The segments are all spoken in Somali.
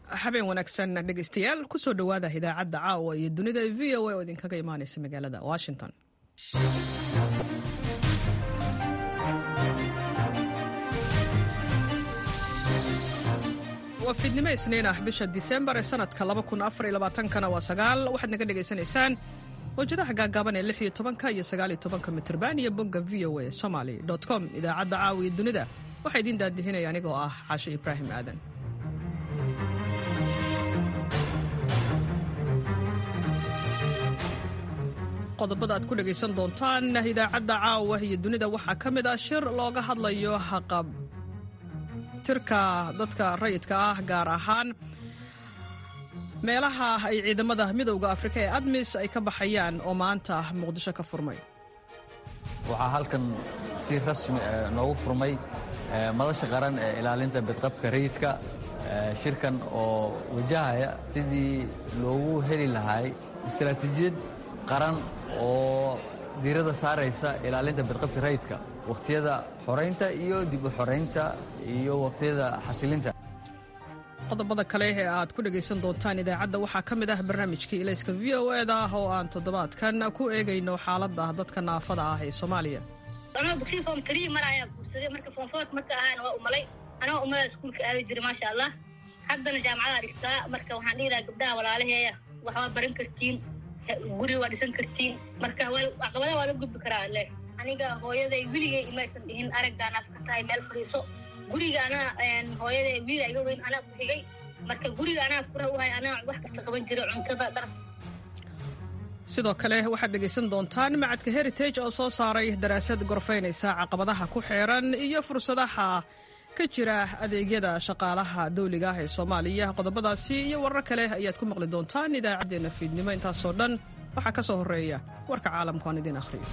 habeen wanaagsan dhegeystayaal kusoo dhowaada idaacadda caawa iyo dunida v o a oo idinkaga imaanaysa magaalada washington waa fiidnimo isniin ah bisha disembar ee sanadka kana waa sagaal waxaad naga dhegaysanaysaan mawjadaha gaagaaban ee lix iyo tobanka iyo sagaal iyo tobanka mitrban iyo bogga v o a somaly com idaacadda caawa iyo dunida waxaa idiin daadihinaya anigoo ah caashe ibraahim aadan qodobada aad ku dhegaysan doontaan idaacadda caawa iyo dunida waxaa ka mid ah shir looga hadlayo haqab tirka dadka rayidka ah gaar ahaan meelaha ay ciidamada midowda afrika ee admis ay ka baxayaan oo maanta muqdisho ka furmay waxaa halkan si rasmi noogu furmay madasha qaran ee ilaalinta badqabka rayidka shirkan oo wajahaya sidii loogu heli lahay istaraatiijiyad qaran oo diirada saaraysa ilaalinta badqabka rayidka wakhtiyada xoraynta iyo dib u xoraynta iyo wakhtiyada xasilinta qodobada kale ee aad ku dhegaysan doontaan idaacadda waxaa ka mid ah barnaamijkii ilayska v o eda ah oo aan toddobaadkan ku eegayno xaaladda dadka naafada ah ee soomaaliya anoo dugsiga form trii mar ayaa guursaday marka form foort marka ahaana waa umalay anoo umalada iskuulka aadi jiray maasha allah haddana jaamacadaa dhigtaa marka waxaan dhihi lahaa gabdhaha walaalaheeya waxbaa baran kartiin guri waa dhisan kartiin marka caqabadaha waa la gudbi karaa le aniga hooyaday weligay imaysan dhihin araggaan af ka tahay meel fadhiiso guriga anaa hooyaday wiila iga weyn anaa ku xigay marka guriga anaa fura u hay anaa wax kasta qaban jiray cuntada dhar sidoo kale waxaad dhegaysan doontaan macadka heritage oo soo saaray daraasad gorfaynaysa caqabadaha ku xeeran iyo fursadaha ka jira adeegyada shaqaalaha dawliga ah ee soomaaliya qodobadaasi iyo warar kale ayaad ku maqli doontaan idaacaddeenna fiidnimo intaasoo dhan waxaa ka soo horreeya warka caalamku aan idiin akhriyo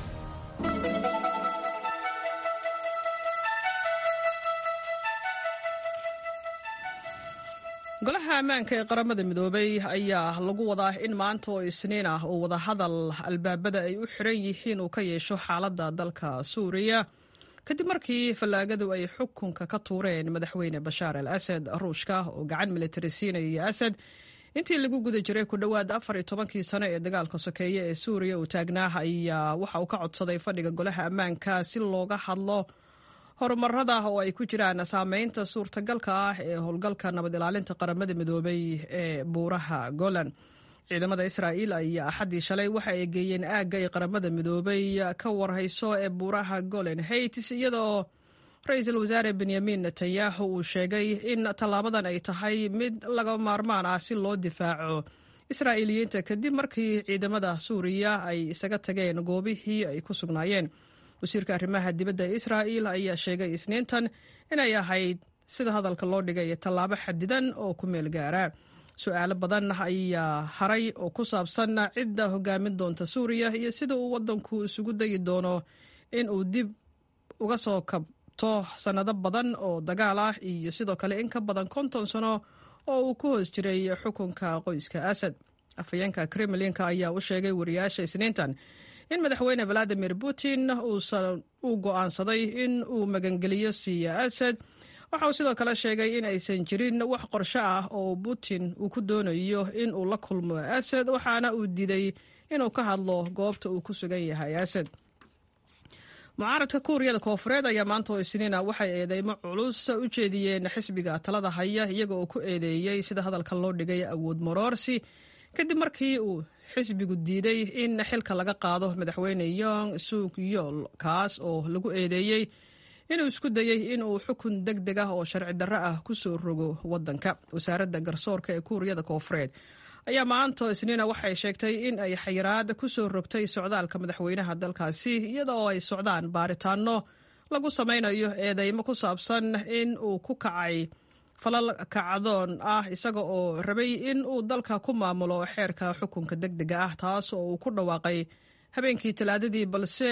golaha ammaanka ee qaramada midoobay ayaa lagu wadaa in maanta oo isniin ah uu wadahadal albaabada ay u xiran yihiin uu ka yeesho xaaladda dalka suuriya kadib markii fallaagadu ay xukunka ka tuureen madaxweyne bashaar al asad ruushka oo gacan militari siinayay asad intii lagu guda jiray ku dhowaad afar iyo tobankii sano ee dagaalka sokeeye ee suuriya uu taagnaa ayaa waxa uu ka codsaday fadhiga golaha ammaanka si looga hadlo horumarada oo ay ku jiraan saameynta suurtagalka ah ee howlgalka nabad ilaalinta qaramada midoobay ee buuraha golan ciidamada israa'iil ayaa axaddii shalay waxa ay geeyeen aagga ay qaramada midoobay ka warhayso ee buuraha golan haitis iyadoo ra-iisul wasaare benyamin netanyahu uu sheegay in tallaabadan ay tahay mid laga maarmaan ah si loo difaaco israa'iiliyiinta kadib markii ciidamada suuriya ay isaga tageen goobihii ay ku sugnaayeen wasiirka arrimaha dibadda ee israa'iil ayaa sheegay isniintan inay ahayd sida hadalka loo dhigay tallaabo xadidan oo ku meel gaara su-aalo badan ayaa haray oo ku saabsan cidda hogaamin doonta suuriya iyo sida uu waddanku isugu dayi doono in uu dib uga soo kabto sannado badan oo dagaal ah iyo sidoo kale in ka badan konton sano oo uu ku hoos jiray xukunka qoyska asad afhayeenka kremlinka ayaa u sheegay wariyaasha isniintan in madaxweyne valadimir putin uu go'aansaday in uu magangeliyo siiya asad waxa uu sidoo kale sheegay in aysan jirin wax qorsho ah oo putin uu ku doonayo in uu la kulmo asad waxaana uu diiday inuu ka hadlo goobta uu ku sugan yahay asad mucaaradka kuuriyada koofureed ayaa maanta oo isniina waxay eedeymo culus u jeediyeen xisbiga talada haya iyaga oo ku eedeeyey sida hadalka loo dhigay awood maroorsi kadib markii uu xisbigu diiday in xilka laga qaado madaxweyne yong suk yool kaas oo lagu eedeeyey inuu isku dayey inuu xukun deg deg ah oo sharci darro ah ku soo rogo waddanka wasaaradda garsoorka ee kuuriyada koofureed ayaa maanta isniina waxay sheegtay in ay xayiraad ku soo rogtay socdaalka madaxweynaha dalkaasi iyada oo ay socdaan baaritaano lagu samaynayo eedeymo ku saabsan in uu ku kacay falal kacdoon ah isaga oo rabay in uu dalka ku maamulo xeerka xukunka deg dega ah taas oo uu ku dhawaaqay habeenkii talaadadii balse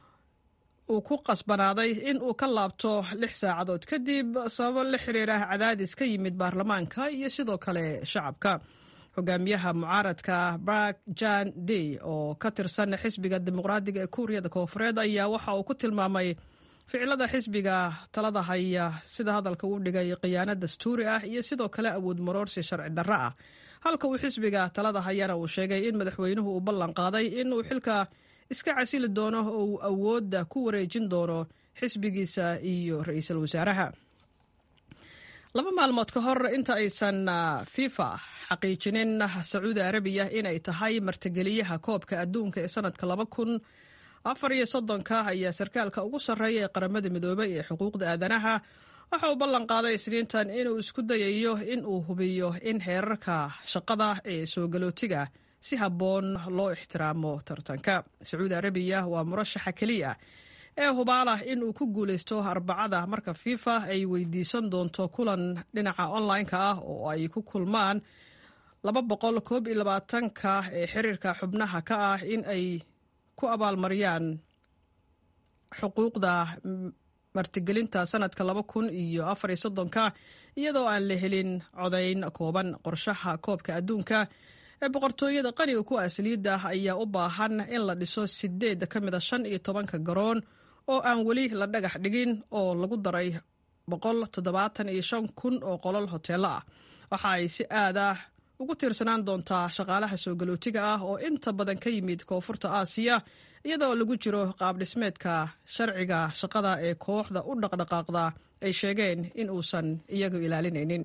uu ku qasbanaaday in uu ka laabto lix saacadood kadib sababo la xiriira cadaadis ka yimid baarlamaanka iyo sidoo kale shacabka hogaamiyaha mucaaradka brak jan dey oo ka tirsan xisbiga dimuqraadiga ee kuuriyada koofureed ayaa waxa uu ku tilmaamay ficilada xisbiga talada haya sida hadalka uu dhigay khiyaano dastuuri ah iyo sidoo kale awood maroorsi sharci darro ah halka uu xisbiga talada hayana uu sheegay in madaxweynuhu uu ballan qaaday inuu xilka iska casili doono oo uu awoodda ku wareejin doono xisbigiisa iyo ra-iisul wasaaraha laba maalmood ka hor inta aysan fifa xaqiijinin sacuudi arabiya inay tahay martigeliyaha koobka adduunka ee sanadka laba kun afar iyo soddonka ayaa sarkaalka ugu sarreeya ee qaramada midoobay ee xuquuqda aadanaha waxa uu ballan qaaday isniintan inuu isku dayayo in uu hubiyo in heerarka shaqada ee soo galootiga si habboon loo ixtiraamo tartanka sacuudi arabiya waa murashaxa keliya ee hubaalah in uu ku guulaysto arbacada marka fifa ay weydiisan doonto kulan dhinaca online-ka ah oo ay ku kulmaan laba boqol koob iyo labaatanka ee xiriirka xubnaha ka ah in ay ku abaalmariyaan xuquuqda martigelinta sanadka laba kun iyo afar iyo soddonka iyadoo aan la helin codayn kooban qorshaha koobka adduunka ee boqortooyada qaniga ku asliidda ayaa u baahan in la dhiso sideed ka mid a shan iyo tobanka garoon oo aan weli la dhagax dhigin oo lagu daray boqol toddobaatan iyo shan kun oo qolol hoteello ah waxa ay si aad ah ugu tiirsanaan doontaa shaqaalaha soo galootiga ah oo inta badan ka yimid koonfurta aasiya iyadoo lagu jiro qaab dhismeedka sharciga shaqada ee kooxda u dhaqdhaqaaqda ay sheegeen in uusan iyagu ilaalinaynin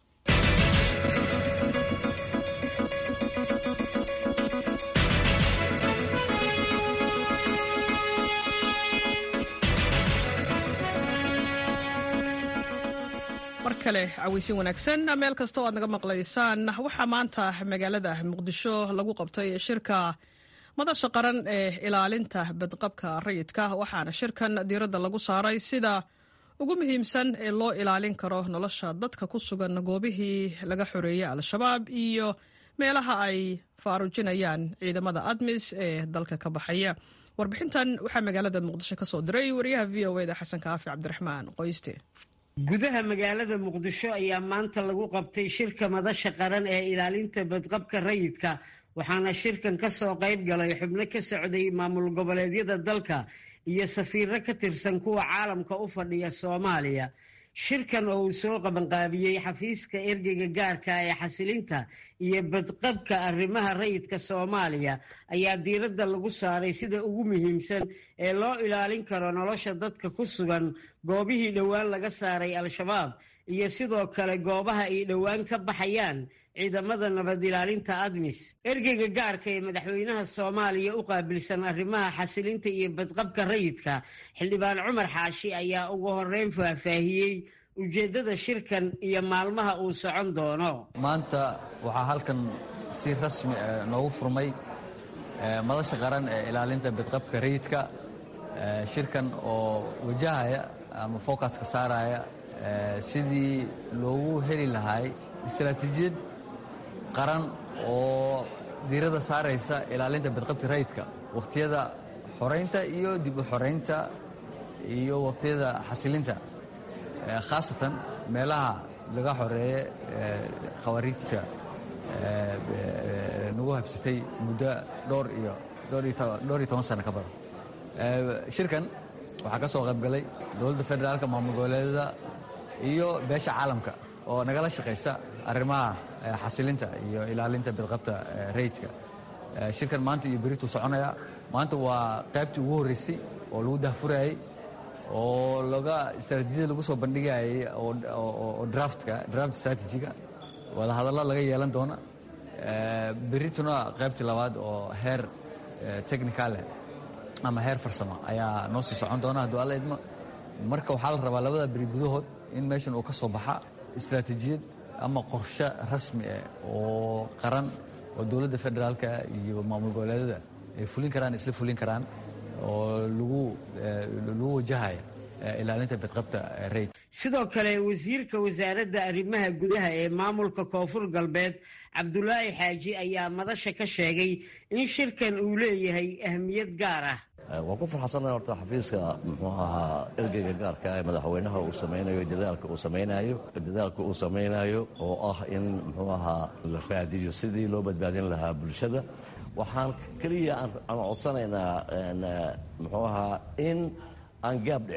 mar kale caweysin wanaagsan meel kasta oo aad naga maqlaysaan waxaa maanta magaalada muqdisho lagu qabtay shirka madasha qaran ee ilaalinta badqabka rayidka waxaana shirkan diiradda lagu saaray sida ugu muhiimsan ee loo ilaalin karo nolosha dadka ku sugan goobihii laga xoreeyey al-shabaab iyo meelaha ay faarujinayaan ciidamada admis ee dalka ka baxaya warbixintan waxaa magaalada muqdisho ka soo diray wariyaha v o eda xasan kaafi cabdiraxmaan qoyste gudaha magaalada muqdisho ayaa maanta lagu qabtay shirka madasha qaran ee ilaalinta badqabka rayidka waxaana shirkan ka soo qayb galay xubno ka socday maamul goboleedyada dalka iyo safiiro ka tirsan kuwa caalamka u fadhiya soomaaliya shirkan oo uu soo qabanqaabiyey xafiiska ergeyga gaarka ee xasilinta iyo badqabka arrimaha rayidka soomaaliya ayaa diiradda lagu saaray sida ugu muhiimsan ee loo ilaalin karo nolosha dadka ku sugan goobihii dhowaan laga saaray al-shabaab iyo sidoo kale goobaha ay dhowaan ka baxayaan ciidamada nabad ilaalinta admis ergeyga gaarka ee madaxweynaha soomaaliya u qaabilsan arrimaha xasilinta iyo badqabka rayidka xildhibaan cumar xaashi ayaa ugu horeyn faahfaahiyey ujeeddada shirkan iyo maalmaha uu socon doono maanta waxaa halkan si rasmi noogu furmay madasha qaran ee ilaalinta badqabka rayidka shirkan oo wajahaya ama focuska saaraya sidii loogu heli lahay istaraatiijiyad qaran oo diiradda saaraysa ilaalinta badqabka rayidka wakhtiyada xoraynta iyo dib u xoraynta iyo wakhtiyada xasilinta khaasatan meelaha laga xoreeye khawariijta nagu habsatay muddo dhowr iyo dhowr iyo toban sano ka badan shirkan waxaa ka soo qayb galay dowladda federaalka maamul goboleedyada iyo beesha caalamka oo nagala shaqaysa arrimaha xasilinta iyo ilaalinta badqabta rayidka shirkan maanta iyo berituu soconaya maanta waa qaybtii ugu horreysay oo lagu dahfurayay oo laga istaraatiijiyada lagu soo bandhigayay oo draftka draft strategiga wadahadallo laga yeelan doona berituna qaybtii labaad oo heer technicale ama heer farsamo ayaa noo sii socon doona hadduu alla idmo marka waxaa la rabaa labada beri gudahood in meeshan uu ka soo baxa istaraatiijiyad ama qorshe rasmi ah oo qaran oo dowladda federaalka iyo maamul goboleedyada ay fulin karaan isla fulin karaan oo lagu lagu wajahaya ilaalinta badqabta rayd sidoo kale wasiirka wasaaradda arrimaha gudaha ee maamulka koonfur galbeed cabdulaahi xaaji ayaa madasha ka sheegay in shirkan uu leeyahay ahmiyad gaar ah waan ku farxansanahay horta xafiiska muxuu ahaa ergeyga gaarka ee madaxweynaha uu samaynayo dadaalka uu samaynayo dadaalka uu samaynayo oo ah in muxuu ahaa la raadiyo sidii loo badbaadin lahaa bulshada waxaan keliya aan codsanaynaa muxuu ahaa in aan gaab dhicin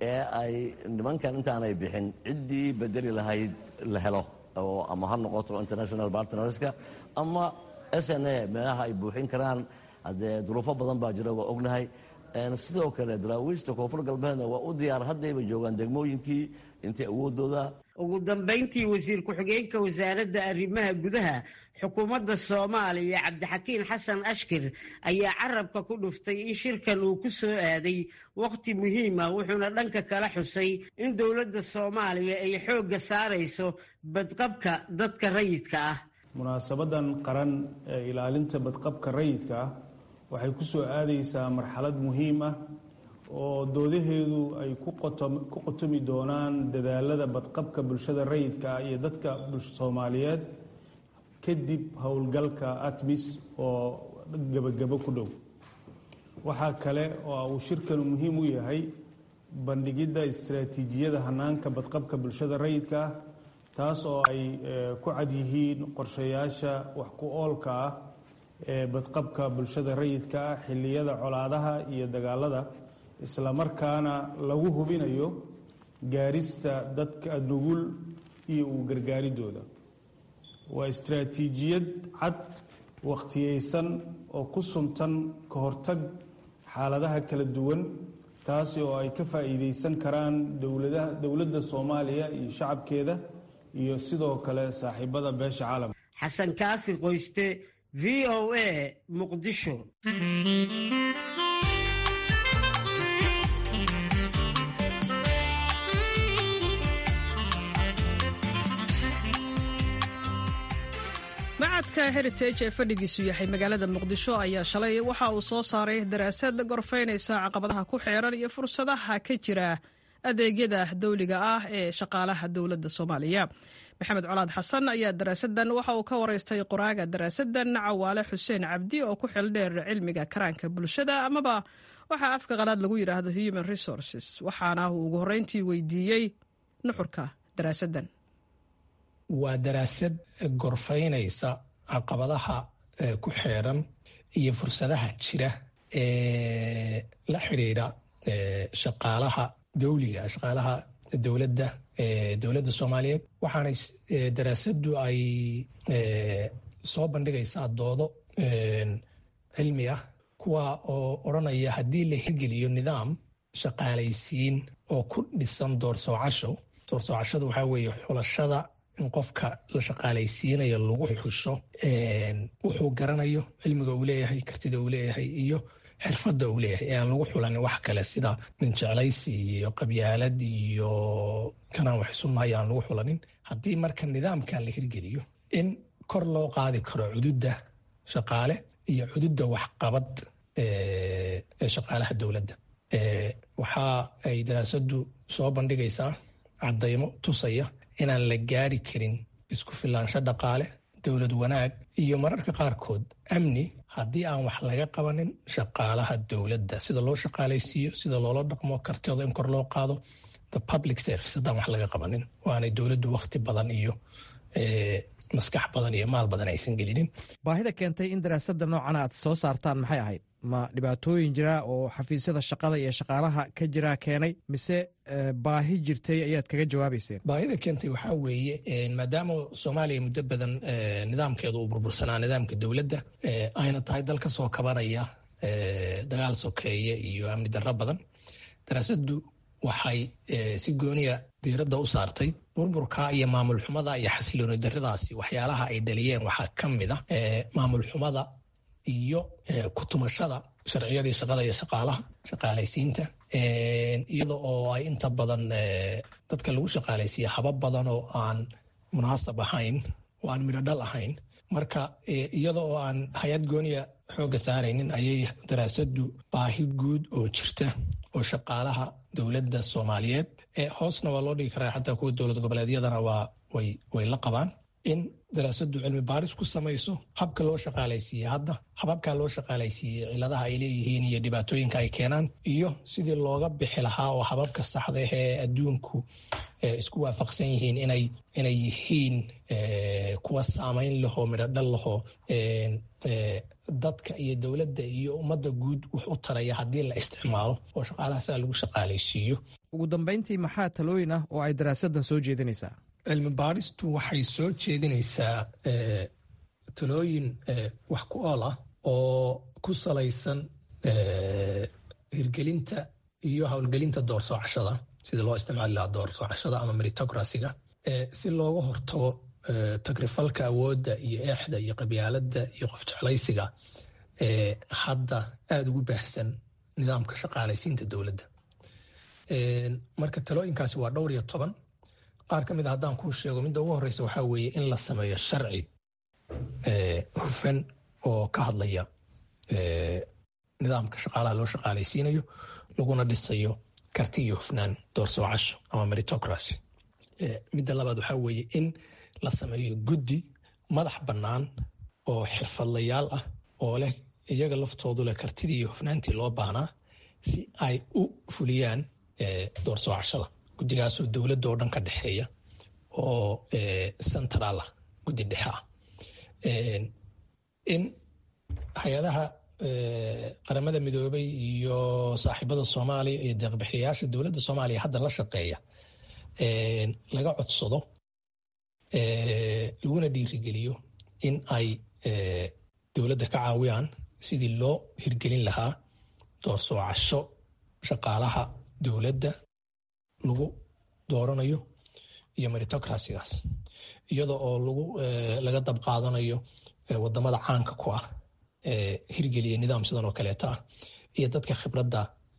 ee ay nimankan intaanay bixin ciddii bedeli lahayd la helo oo ama ha noqoto international partnerska ama s n a meelaha ay buuxin karaan haddee duruufo badan baa jira waa ognahay sidoo kale daraawiishta koonfur galbeedna waa u diyaar haddayba joogaan degmooyinkii intay awoodooda ugu dambayntii wasiir ku-xigeenka wasaaradda arrimaha gudaha xukuumadda soomaaliya cabdixakiin xasan ashkir ayaa carabka ku dhuftay in shirkan uu ku soo aaday wakhti muhiima wuxuuna dhanka kala xusay in dowladda soomaaliya ay xoogga saarayso badqabka dadka rayidka ah munaasabadan qaran ee ilaalinta badqabka rayidka ah waxay ku soo aadaysaa marxalad muhiim ah oo doodaheedu ay ku qotomi doonaan dadaalada badqabka bulshada rayidka ah iyo dadka soomaaliyeed kadib howlgalka atmis oo gebagabo ku dhow waxaa kale oo uu shirkanu muhiim u yahay bandhigidda istaraatiijiyada hanaanka badqabka bulshada rayidka ah taas oo ay ku cad yihiin qorshayaasha wax ku oolka ah ee badqabka bulshada rayidka ah xilliyada colaadaha iyo dagaalada islamarkaana lagu hubinayo gaarista dadka nugul iyo uu gargaaridooda waa istaraatiijiyad cad wakhtiyeysan oo ku suntan ka hortag xaaladaha kala duwan taasi oo ay ka faa'iideysan karaan dowladda soomaaliya iyo shacabkeeda iyo sidoo kale saaxiibada beesha caalamka xasan kaafi qoyste v o a muqdisho macadka heritage ee fadhigiisu yahay magaalada muqdisho ayaa shalay waxa uu soo saaray daraasad gorfaynaysa caqabadaha ku xeeran iyo fursadaha ka jira adeegyada dawliga ah ee shaqaalaha dowladda soomaaliya maxamed colaad xasan ayaa daraasadan waxa uu ka waraystay qoraaga daraasadan cawaale xuseen cabdi oo ku xildheer cilmiga karaanka bulshada amaba waxaa afka qalaad lagu yidhaahdo human resources waxaana uu ugu horreyntii weydiiyey nuxurka daraasadan waa daraasad gorfaynaysa caqabadaha ku xeeran iyo fursadaha jira ee la xidhiidha shaqaalaha dawliga shaqaalaha dowladda dowladda soomaaliyeed waxaana daraasadu ay soo bandhigaysaa doodo cilmi ah kuwa oo odranaya haddii la hirgeliyo nidaam shaqaalaysiin oo ku dhisan doorsoocasho doorsoocashadu waxaa weeye xulashada in qofka la shaqaalaysiinayo lagu xusho wuxuu garanayo cilmiga uu leeyahay kartida uu leeyahay iyo xirfadda uu leeyahay ee aan lagu xulanin wax kale sida nin jeclaysi iyo qabyaalad iyo kanaan wax isu maayo aan lagu xulanin haddii marka nidaamkan la hirgeliyo in kor loo qaadi karo cududda shaqaale iyo cududda waxqabad ee shaqaalaha dowladda waxa ay daraasadu soo bandhigaysaa caddaymo tusaya inaan la gaari karin isku filaansho dhaqaale dowlad wanaag iyo mararka qaarkood amni haddii aan wax laga qabanin shaqaalaha dowladda sida loo shaqaalaysiiyo sida loola dhaqmo kartida in kor loo qaado the public service haddaan wax laga qabanin waanay dowladdu wakhti badan iyo maskax badan iyo maal badan aysan gelinin baahida keentay in daraasada noocan aad soo saartaan maxay ahayd ma dhibaatooyin jira oo xafiisyada shaqada iyo shaqaalaha ka jira keenay mise baahi jirtay ayaad kaga jawaabayseen baahida keentay waxaa weeye maadaama soomaaliya muddo badan nidaamkeedu uu burbursanaa nidaamka dowladda ayna tahay dal ka soo kabanaya dagaal sokeeye iyo amni darro badan daraasadu waxay si gooniya diiradda u saartay burburka iyo maamul xumada iyo xasilooni darradaasi waxyaalaha ay dhaliyeen waxaa ka mid a maamul xumada iyo kutumashada sharciyadii shaqada iyo shaqaalaha shaqaalaysiinta iyada oo ay inta badan dadka lagu shaqaalaysiiya habab badan oo aan munaasab ahayn oo aan midho dhal ahayn marka iyada oo aan hay-ad gooniya xoogga saaraynin ayay daraasadu baahi guud oo jirta oo shaqaalaha dowladda soomaaliyeed hoosna waa loo dhigi karaa xataa kuwa dowlad goboleedyadana waa way la qabaan in daraasadu cilmi baaris ku samayso habka loo shaqaalaysiiyey hadda hababkaa loo shaqaalaysiiyey ciladaha ay leeyihiin iyo dhibaatooyinka ay keenaan iyo sidii looga bixi lahaa oo hababka saxda ee adduunku isku waafaqsan yihiin inay yihiin kuwa saamayn lahoo midho dhal lahoo dadka iyo dowladda iyo ummadda guud wax u taraya haddii la isticmaalo oo shaqaalaha saa lagu shaqaalaysiiyo ugu dambayntii maxaa talooyin ah oo ay daraasaddan soo jeedinaysaa cilmi baaristu waxay soo jeedinaysaa talooyin wax ku ool ah oo ku salaysan hirgelinta iyo howlgelinta doorsoocashada sida loo isticmaali lahaa doorsoocashada ama meritocracyga si looga hortago tagrifalka awoodda iyo eexda iyo qabyaaladda iyo qof jeclaysiga hadda aada ugu baahsan nidaamka shaqaalaysiinta dowladda marka talooyinkaasi waa dhowr iyo toban qaar ka mid a haddaan kuu sheego midda ugu horeysa waxaa weeye in la sameeyo sharci hufan oo ka hadlaya nidaamka shaqaalaha loo shaqaalaysiinayo laguna dhisayo karti iyo hufnaan doorsoocasho ama meritocracy midda labaad waxaa weeye in la sameeyo guddi madax bannaan oo xirfadlayaal ah oo leh iyaga laftoodu leh kartidii iyo hufnaantii loo baahnaa si ay u fuliyaan doorsoocashada guddigaasoo dowladda oo dhan ka dhexeeya oo central ah guddi dhexe ah in hay-adaha qaramada midoobay iyo saaxiibada soomaaliya iyo deeqbixiyayaasha dowladda soomaaliya hadda la shaqeeya laga codsado laguna dhiirigeliyo in ay dowladda ka caawiyaan sidii loo hirgelin lahaa doorsoocasho shaqaalaha dowladda lagu dooranayo iyo meritocracygaas iyada oo laga dab qaadanayo wadamada caanka ku ah hirgeliya nidaam sidan oo kaleeta ah iyo dadka khibradda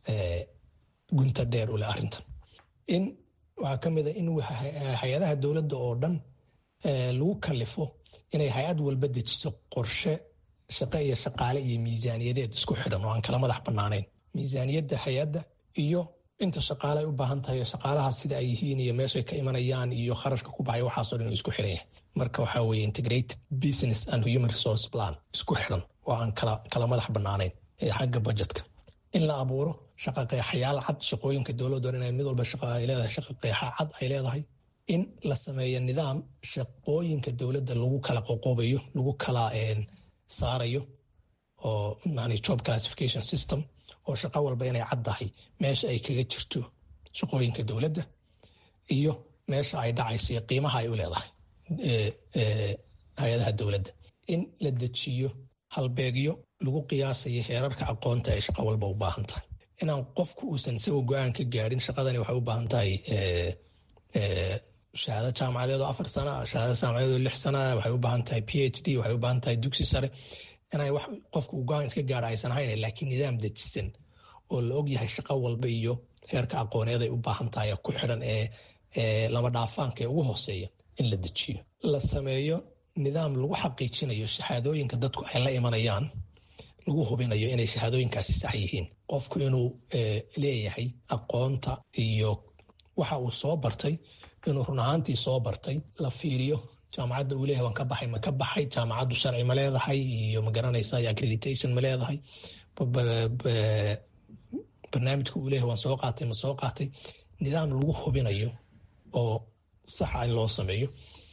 gunta dheer u leh arrintan in waxaa ka mid a in hay-adaha dowladda oo dhan lagu kalifo inay hay-ad walba dejiso qorshe shaqo iyo shaqaale iyo miisaaniyadeed isku xidhan oo aan kala madax bannaanayn miisaaniyadda hay-adda iyo inta shaqaale ay u baahan tahay shaqaalaha sida ay yihiin iyo meeshay ka imanayaan iyo kharashka ku baxay waxaasoo dhan isku xidhan yahay marka waxaa weeye integrated business and human resource plan isku xidhan oo aan kala madax bannaanayn xagga budgetka in la abuuro shaqa qeexayaal cad shaqooyinka dowladda inay mid walba shaqa ay leedahay shaqa qeexa cad ay leedahay in la sameeyo nidaam shaqooyinka dowladda lagu kala qoqobayo lagu kala saarayo oo yani job classification system oo shaqo walba inay caddahay meesha ay kaga jirto shaqooyinka dowladda iyo meesha ay dhacayso iyo qiimaha ay u leedahay hay-adaha dowladda in la dejiyo halbeegyo lagu qiyaasayo heerarka aqoonta ay shaqo walba u baahan tahay inaan qofku uusan isagoo go-aan ka gaadhin shaqadani waxay u baahan tahay shahaado jaamacadeed oo afar sana shahaado jaamacadeed oo lix sana waxay u baahan tahay p h d waxay u baahan tahay dugsi sare inay wax qofku go-aan iska gaadha aysan ahayn laakiin nidaam dejisan oo la og yahay shaqo walba iyo heerka aqooneed ay u baahan tahay ku xidhan ee lama dhaafaanka ee ugu hooseeya in la dejiyo la sameeyo nidaam lagu xaqiijinayo shahaadooyinka dadku ay la imanayaan lagu hubinayo inay shahaadooyinkaasi sax yihiin qofku inuu leeyahay aqoonta iyo waxa uu soo bartay inuu run ahaantii soo bartay la fiiriyo jaamacadda uu leeyahay waan ka baxay ma ka baxay jaamacaddu sharci ma leedahay iyo ma garanaysa accreditation ma leedahay barnaamijka uu leeyahay waan soo qaatay ma soo qaatay nidaam lagu hubinayo oo saxa in loo sameeyo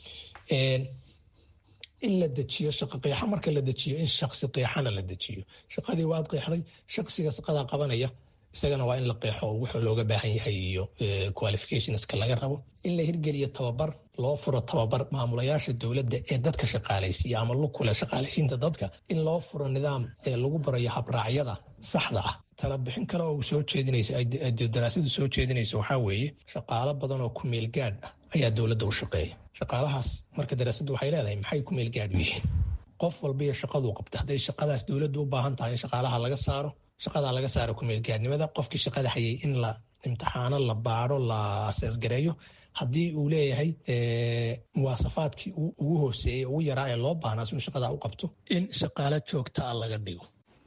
in la dejiyo shaqa qeexa marka la dejiyo in shaksi qeexana la dejiyo shaqadii waad qeexday shaksiga shaqadaa qabanaya isagana waa in la qeexo oo wuxuu looga baahan yahay iyo qualificationska laga rabo in la hirgeliyo tababar loo furo tababar maamulayaasha dowladda ee dadka shaqaalaysiiya ama lukule shaqaalaysiinta dadka in loo furo nidaam lagu barayo habraacyada saxda ah talabixin kale oo soo jeedinaysa daraasadu soo jeedinaysa waxaa weeye shaqaalo badan oo ku meel gaadh ah ayaa dowladda u shaqeeya shaqaalahaas marka daraasaddu waxay leedahay maxay ku meel gaadh u yihiin qof walba iyo shaqaduu qabta hadday shaqadaas dowladdu u baahan tahay in shaqaalaha laga saaro shaqadaa laga saaro kumeelgaadnimada qofkii shaqada hayay in la imtixaano la baaro la aseesgareeyo haddii uu leeyahay muwaasafaadkii ugu hooseeyey ugu yaraa ee loo baahnaa si uu shaqadaa u qabto in shaqaalo joogtaa laga dhigo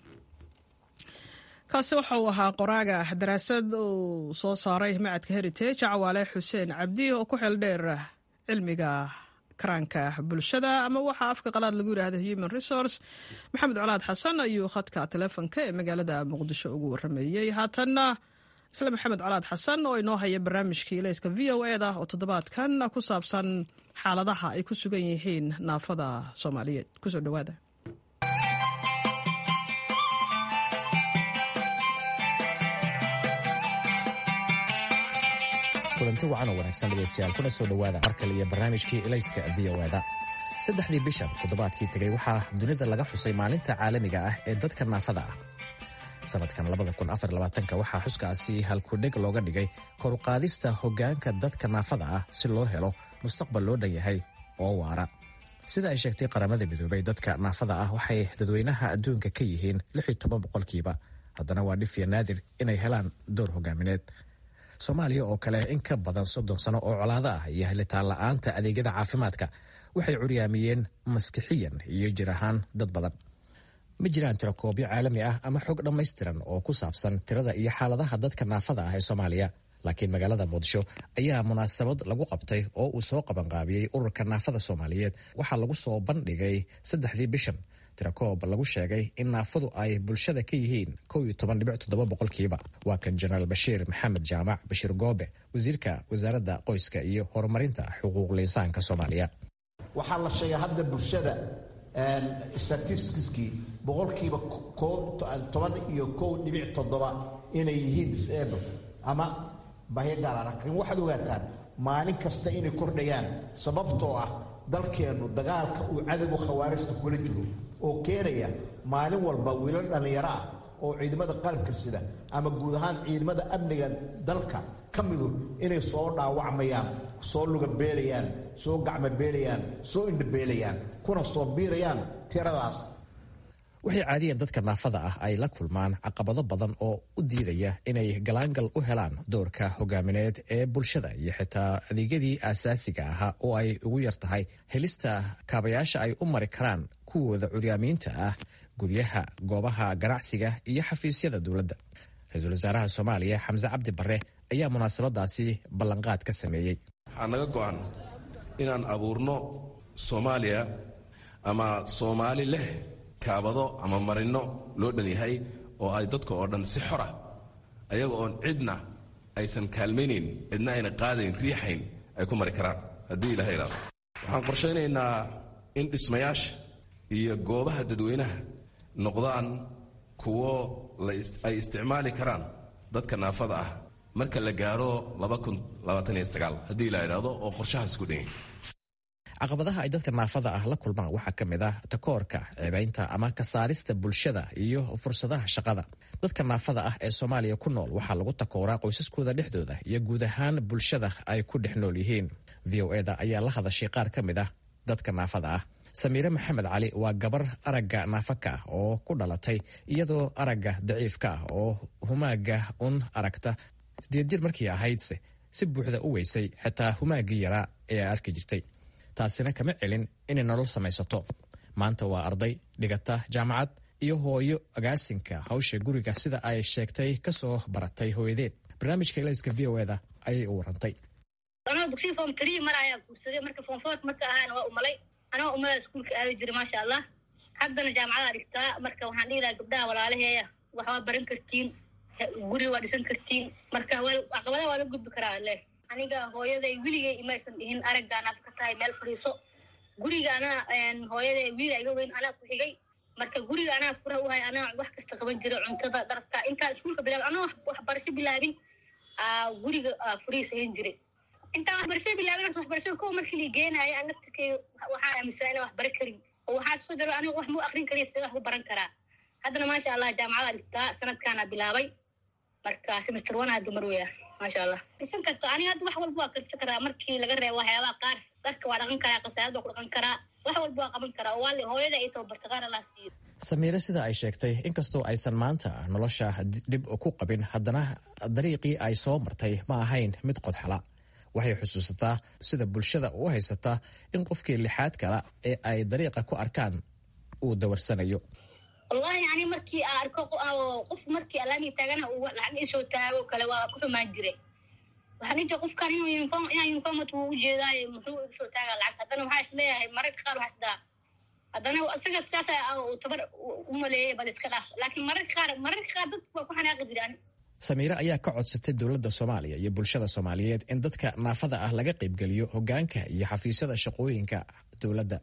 kaasi waxa uu ahaa qoraaga daraasad uu soo saaray macadka heritage cawaale xuseen cabdi oo ku xeel dheer cilmiga karaanka bulshada ama waxaa afka qalaad lagu yidhaahda human resource maxamed colaad xasan ayuu khadka telefonka ee magaalada muqdisho ugu warameeyey haatanna isla maxamed colaad xasan oo inoo haya barnaamijkii ilayska v o eda oo toddobaadkan ku saabsan xaaladaha ay ku sugan yihiin naafada soomaaliyeed kusoo dhawaada kulanti wacan oo wanaagsan dhegaystayaal kuna soo dhowaada mar kale iyo barnaamijkii elayska v o eda saddexdii bishan toddobaadkii tegey waxaa dunida laga xusay maalinta caalamiga ah ee dadka naafada ah sanadkan waxaa xuskaasi halkudheg looga dhigay koruqaadista hoggaanka dadka naafada ah si loo helo mustaqbal loo dhan yahay oo waara sida ay sheegtay qaramada midoobay dadka naafada ah waxay dadweynaha adduunka ka yihiin boqolkiiba haddana waa dhifiya naadir inay helaan door hogaamineed soomaaliya oo kale in ka badan soddon sano oo colaado ah iyo helitaan la'aanta adeegyada caafimaadka waxay curyaamiyeen maskixiyan iyo jir ahaan dad badan ma jiraan tirakoobyo caalami ah ama xog dhammaystiran oo ku saabsan tirada iyo xaaladaha dadka naafada ah ee soomaaliya laakiin magaalada muqdisho ayaa munaasabad lagu qabtay oo uu soo qabanqaabiyey ururka naafada soomaaliyeed waxaa lagu soo bandhigay saddexdii bishan tirakoob lagu sheegay in naafadu ay bulshada ka yihiin boqolkiiba waa kan jenaraal bashiir maxamed jaamac bashiir goobe wasiirka wasaaradda qoyska iyo horumarinta xuquuqul insaanka soomaaliya waxaa la sheegay hadda bulshada statistiskii boqolkiiba toban iyo kow dhibic toddoba inay yihiin disable ama bahyo gaala laakiin waxaad ogaataan maalin kasta inay kordhayaan sababtoo ah dalkeennu dagaalka uu cadowga khawaarijta kula jiro oo keenaya maalin walba wiilal dhallinyaro ah oo ciidamada qalabka sida ama guud ahaan ciidamada amniga dalka ka midu inay soo dhaawacmayaan soo lugabeelayaan soo gacmabeelayaan soo indhabeelayaan kuna soo biirayaan tiradaas waxay caadiyan dadka naafada ah ay la kulmaan caqabado badan oo u diidaya inay galaangal u helaan doorka hogaamineed ee bulshada iyo xitaa adeegyadii aasaasiga ahaa oo ay ugu yar tahay helista kaabayaasha ay u mari karaan kuwooda curyaamiinta ah guryaha goobaha ganacsiga iyo xafiisyada dowladda ra-iisul wasaaraha soomaaliya xamse cabdi barre ayaa munaasabadaasi ballanqaad ka sameeyey waxaa naga go'an inaan abuurno soomaaliya ama soomaali leh kaabado ama marinno loo dhan yahay oo ay dadka oo dhan si xora ayaga oon cidna aysan kaalmaynayn cidna ayna qaadayn riixayn ay ku mari karaan haddii ilaha ilaado waxaan qorshaynaynaa in dhismayaasha iyo goobaha dadweynaha noqdaan kuwo ay isticmaali karaan dadka naafada ah marka la gaaro haddii la idhaahdo oo qorshahaas ku dhanyay caqabadaha ay dadka naafada ah la kulmaan waxaa ka mid ah takoorka ceebaynta ama ka saarista bulshada iyo fursadaha shaqada dadka naafada ah ee soomaaliya ku nool waxaa lagu takooraa qoysaskooda dhexdooda iyo guud ahaan bulshada ay ku dhex nool yihiin v o eda ayaa la hadashay qaar ka mid ah dadka naafada ah samiire maxamed cali waa gabar aragga naafaka ah oo ku dhalatay iyadoo aragga daciifka ah oo humaaga un aragta sideed jir markii ahaydse si buuxda u weysay xitaa humaaggii yaraa ee ay arki jirtay taasina kama celin inay nolol samaysato maanta waa arday dhigata jaamacad iyo hooyo agaasinka hawsha guriga sida ay sheegtay ka soo baratay hooyadeed barnaamijka elayska v o eda ayay u warantay anoo dugsiga form three mar ayaa guursaday marka form four marka ahaana waa umalay anoo umala iskuulka aadi jiray maasha allah haddana jaamacadaa dhigtaa marka waxaan dhihi lahaa gabdhaha walaalaheeya waxbaa baran kartiin guri waa dhisan kartiin marka caqabadaha waa la gudbi karaa leh aniga hooyaday weligay imaysan dhihin araggaan af ka tahay meel fadhiiso guriga anaa hooyaday wiila iga weyn anaa ku xigay marka guriga anaa fura u hay anaa wax kasta qaban jiray cuntada dharka intaan iskuulka bilaabin anoo waxbarasho bilaabin guriga furiis hayn jiray intaan waxbarashada bilaabin horta waxbarashada kow markii la geenaayo aan naftirkay waxaan aaminsanaa inaan wax bara karin oo waxaa soo daro aniga wax muu akrin kariya sida wax u baran karaa haddana maasha allah jaamacada dhigtaa sanadkaana bilaabay marka semester one hadda mar weya maasha allah dhisan karta aniga hadda wax walba waa karsan karaa markii laga reebo waxyaabaha qaar dharka waa dhaqan karaa qasaayad waa ku dhaqan karaa wax walba waa qaban karaa oo waali hooyada ay tababarta qaar allah siiyo samiire sida ay sheegtay inkastoo aysan maanta nolosha dhib ku qabin haddana dariiqii ay soo martay ma ahayn mid qodxala waxay xusuusataa sida bulshada u haysataa in qofkii lixaad kala ee ay dariiqa ku arkaan uu dawarsanayo wallahi ani markii aan arko qof markii alaamii taagana uu lacag isoo taago kale waa ku xumaan jiray waxaan ijia qofkan inuu uniform inaa uniformat wuu ujeedaayo muxuu isoo taagaa lacag haddana waxaa is leeyahay mararka qaar waxaa isdaa haddana isaga saasa uu tabar u maleeyay bal iska dhaaf laakiin mararka qaar mararka qaar dadku waa ku xanaaqi jiray ani samiire ayaa ka codsatay dowladda soomaaliya iyo bulshada soomaaliyeed in dadka naafada ah laga qaybgeliyo hogaanka iyo xafiisyada shaqooyinka dowladda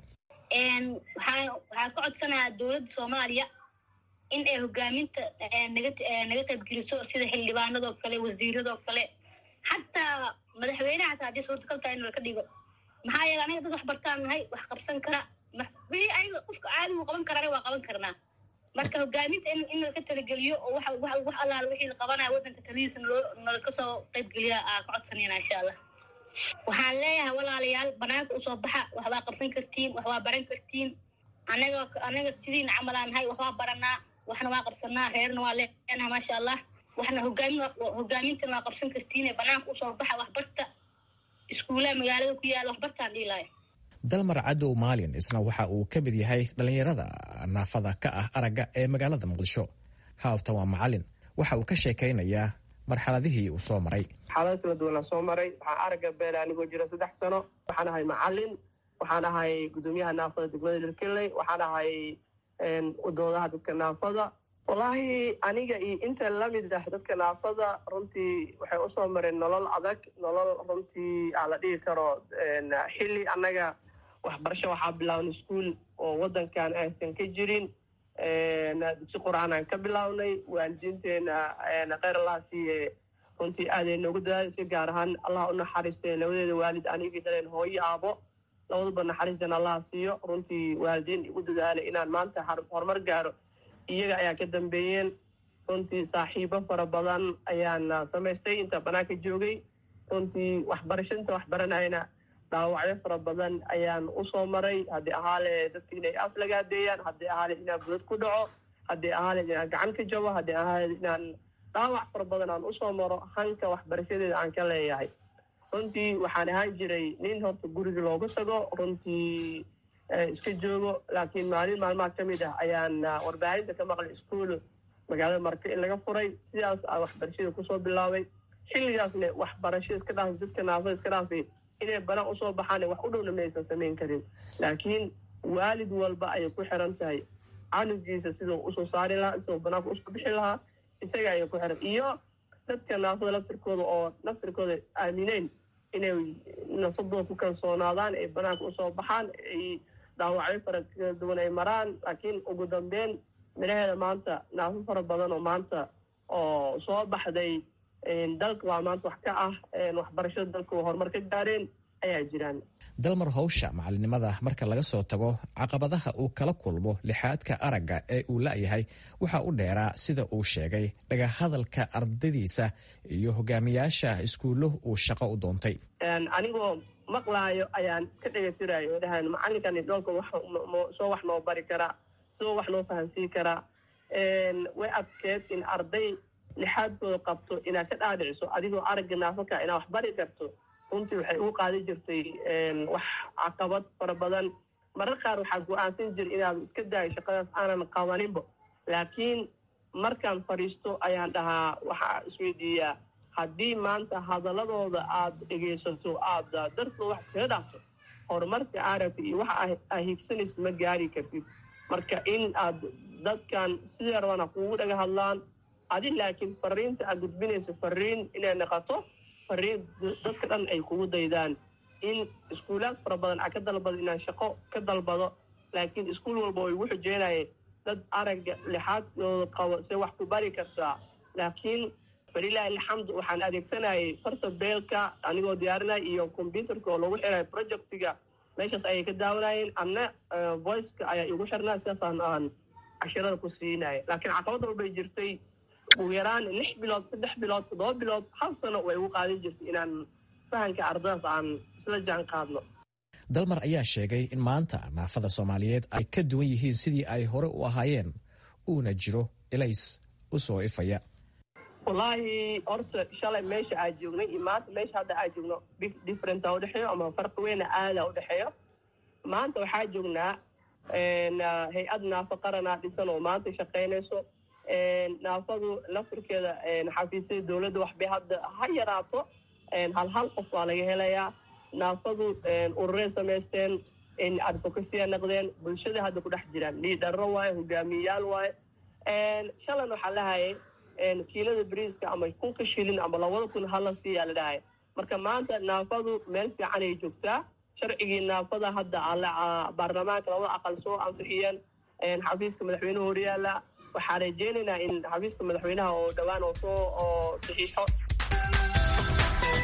waxaan waxaan ka codsanayaa dowladda soomaaliya in ay hogaaminta naga naga qaybgeliso sida xildhibaanadoo kale wasiiradoo kale xataa madaxweynaha hataa haddii suurtagal tahay in laka dhigo maxaa yeele aniga dad wax bartaan nahay wax qabsan kara wixii ayaga qofka caadigu qaban karana waa qaban karnaa marka hogaaminta in in laka talageliyo oo waxa wax wax allaala wixii la qabanaya waddanka talihiisa naloo nalaka soo qaybgeliya aa ka codsanayna insha allah waxaan leeyahay walaalayaal banaanka usoo baxa wax waa qabsan kartiin wax waa baran kartiin anaga anaga sidiina camal aan nahay wax waa baranaa waxna waa qabsanaa reerna waa leenaha maasha allah waxna hogaamin hogaamintana waa qabsan kartiin banaanka usoo baxa waxbarta iskuulaha magaalada ku yaala waxbartaan dhiilaayo dalmar cadow maalin isna waxa uu ka mid yahay dhallinyarada naafada ka ah aragga ee magaalada muqdisho haawtan waa macalin waxa uu ka sheekaynayaa marxaladihii uu soo maray xaalado kala duwanaa soo maray waxaan aragga beela anigoo jira saddex sano waxaan ahay macalin waxaan ahay guddoomiyaha naafada degmada lirkeley waxaan ahay udoodaha dadka naafada wallaahi aniga iyo inta lamid ah dadka naafada runtii waxay usoo mareen nolol adag nolol runtii aa la dhigi karo xilli annaga waxbarasho waxaa bilaabnay iskuol oo waddankan aysan ka jirin dugsi qur-aan aan ka bilaabnay waalidiinteena kheyr allah siiye runtii aaday noogu dadaalisay gaar ahaan allah u naxariistay labadeeda waalid anigii dhaleen hooyo aabo labaduba naxariistan allah siiyo runtii waalidiin igu dadaalay inaan maanta horumar gaaro iyaga ayaa ka dambeeyeen runtii saaxiibo fara badan ayaan samaystay inta banaanka joogay runtii waxbarashanta waxbaranayna dhaawacyo fara badan ayaan usoo maray haddii ahaale dadka inay af lagaadeeyaan haddii ahaale inaan budad ku dhaco haddii ahaale inaan gacan ka jabo haddii ahaale inaan dhaawac fara badan aan usoo maro hanka waxbarashadeeda aan ka leeyahay runtii waxaan ahaan jiray nin horta guriga loogu tago runtii iska joogo laakiin maalin maalmaha ka mid ah ayaan warbaahinta ka maqlay iskuol magaalada marka in laga furay sidaas aa waxbarashada kusoo bilaabay xilligaasne waxbarasho iska dhaafay dadka naafada iska dhaafay inay banaan usoo baxaan wax u dhowna maysan samayn karin laakiin waalid walba ayay ku xiran tahay canugiisa siduu usoo saari lahaa siduu banaanka usoo bixi lahaa isaga ayay ku xiran iyo dadka naafada laftirkooda oo laftirkooda aamineen inay nafsadooda ku kalsoonaadaan ay banaanka usoo baxaan ay dhaawacyo fara kala duwan ay maraan laakiin ugu dambeyn midhaheeda maanta naafo fara badan oo maanta oo soo baxday dalka waa maanta wax ka ah waxbarashada dalka horumar ka gaareen ayaa jiraan dalmar howsha macalinimada marka laga soo tago caqabadaha uu kala kulmo lixaadka aragga ee uu la'yahay waxa u dheeraa sida uu sheegay dhagahadalka ardadiisa iyo hogaamiyaasha iskuullo uu shaqo u doontay anigoo maqlaayo ayaan iska dhegatirayo dhahan macalinkani dhoolka soo wax noo bari karaa soo wax noo fahansiin karaa way adkeed in arday lixaadkooda qabto inaad ka dhaadhiciso adigoo aragga naafaka inaad wax bari karto runtii waxay ugu qaadi jirtay wax caqabad fara badan marar qaar waxaa go-aansan jira inaad iska daayo shaqadaas aanan qabaninba laakiin markaan fadhiisto ayaan dhahaa waxaa isweydiiyaa haddii maanta hadaladooda aad dhegaysato aada dartooda wax iskaga dhaafto horumarka aragta iyo waxa aa higsanaysa ma gaari kartid marka in aad dadkan sidee rabana kugu dhaga hadlaan adi laakiin fariinta aad gudbinayso fariin inay noqoto fariin dadka dhan ay kugu daydaan in iskuulaad fara badan aa ka dalbado inaan shaqo ka dalbado laakiin iskuul walba oo igu xujeynaya dad aragga lixaadooda qabo se wax ku bari kartaa laakiin falilaahi alxamdu waxaan adeegsanayay farta beelka anigoo diyaarinaya iyo combyuterka oo lagu xirayo projectiga meeshaas ayay ka daawanayeen anna voiceka ayaa igu xirnaa sidaasaan aan cashirada ku siinaya laakiin caqabad walbay jirtay ugu yaraan lix bilood saddex bilood toddoba bilood hal sano way igu qaadan jirtay inaan fahanka ardadaas aan isla jaan qaadno dalmar ayaa sheegay in maanta naafada soomaaliyeed ay ka duwan yihiin sidii ay hore u ahaayeen uuna jiro elays u soo ifaya wallaahi horta shalay meesha aa joognay iyo maanta meesha hadda aa joogno big differenta udhexeeyo ama farqi weyna aada udhexeeyo maanta waxaa joognaa hay-ad naafo qaranaa dhisan oo maanta shaqaynayso naafadu laftirkeeda xafiisyada dowladda waxbay hadda ha yaraato hal hal qof waa laga helayaa naafadu ururay samaysteen advocacyya naqdeen bulshada hadda ku dhex jiraan liidharo waaye hogaamiyayaal waaye shalan waxaa lahayay kiilada bariiska ama kunka shilin ama labada kun hala siiyaa la dhahaya marka maanta naafadu meel fiican ay joogtaa sharcigii naafada hadda baarlamaanka labada aqal soo ansixiyeen xafiiska madaxweynuhu horyaala waxaa rajeynaynaa in xafiiska madaxweynaha oo dhowaan oo soo oo saxiixo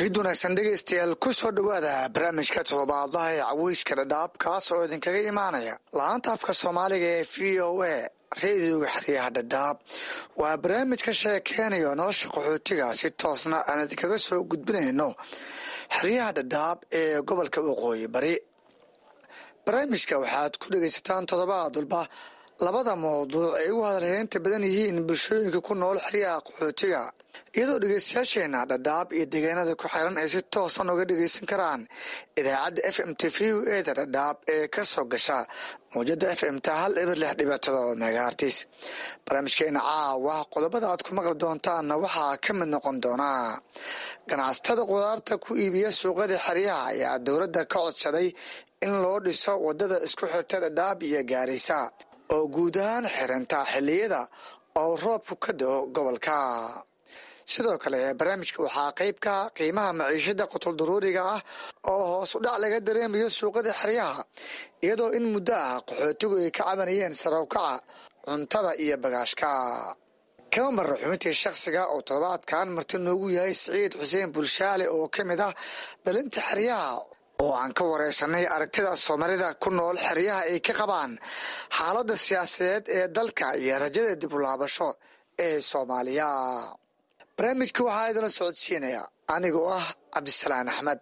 fiid wanaagsan dhegaystayaal ku soo dhowaada barnaamijka toddobaadlaha ee caweyska dhadhaab kaas oo idinkaga imaanaya la-aanta afka soomaaliga ee v o a reediyoga xeryaha dhadhaab waa barnaamij ka sheekeynayo nolosha qaxootiga si toosna aan idinkaga soo gudbinayno xeryaha dhadhaab ee gobolka waqooyi bari barnaamijka waxaad ku dhegaysataan toddobaad walba labada mawduuc ay ugu hadalheynta badan yihiin bulshooyinka ku nool xeryaha qaxootiga iyadoo dhegeystayaasheena dhadhaab iyo deegaanada ku xiran ay si toosan uga dhegeysan karaan idaacadda f m t v u eda dhadhaab ee ka soo gasha mawjada f m ta hal eber lix dhibic todoba megahartis barnaamijkeena caawa qodobada aad ku maqli doontaanna waxaa ka mid noqon doonaa ganacsatada qudaarta ku iibiya suuqada xeryaha ayaa dowladda ka codsaday in loo dhiso wadada isku xirta dhadhaab iyo gaarisa oo guud ahaan xirinta xilliyada oo roobku ka do gobolka sidoo kale barnaamijka waxaa qeyb ka qiimaha maciishada qutul daruuriga ah oo hoos u dhac laga dareemayo suuqada xeryaha iyadoo in muddo ah qaxootigu ay ka cabanayeen sarowkaca cuntada iyo bagaashka kama marra xubintii shakhsiga oo toddobaadkan marti noogu yahay siciid xuseen bulshaale oo ka mid ah dhalinta xeryaha oo aan ka wareysanay aragtida soomaalida ku nool xeryaha ay ka qabaan xaaladda siyaasadeed ee dalka iyo rajada dib u laabasho ee soomaaliya barnaamijka waxaa idinla socodsiinaya anigoo ah cabdisalaan axmed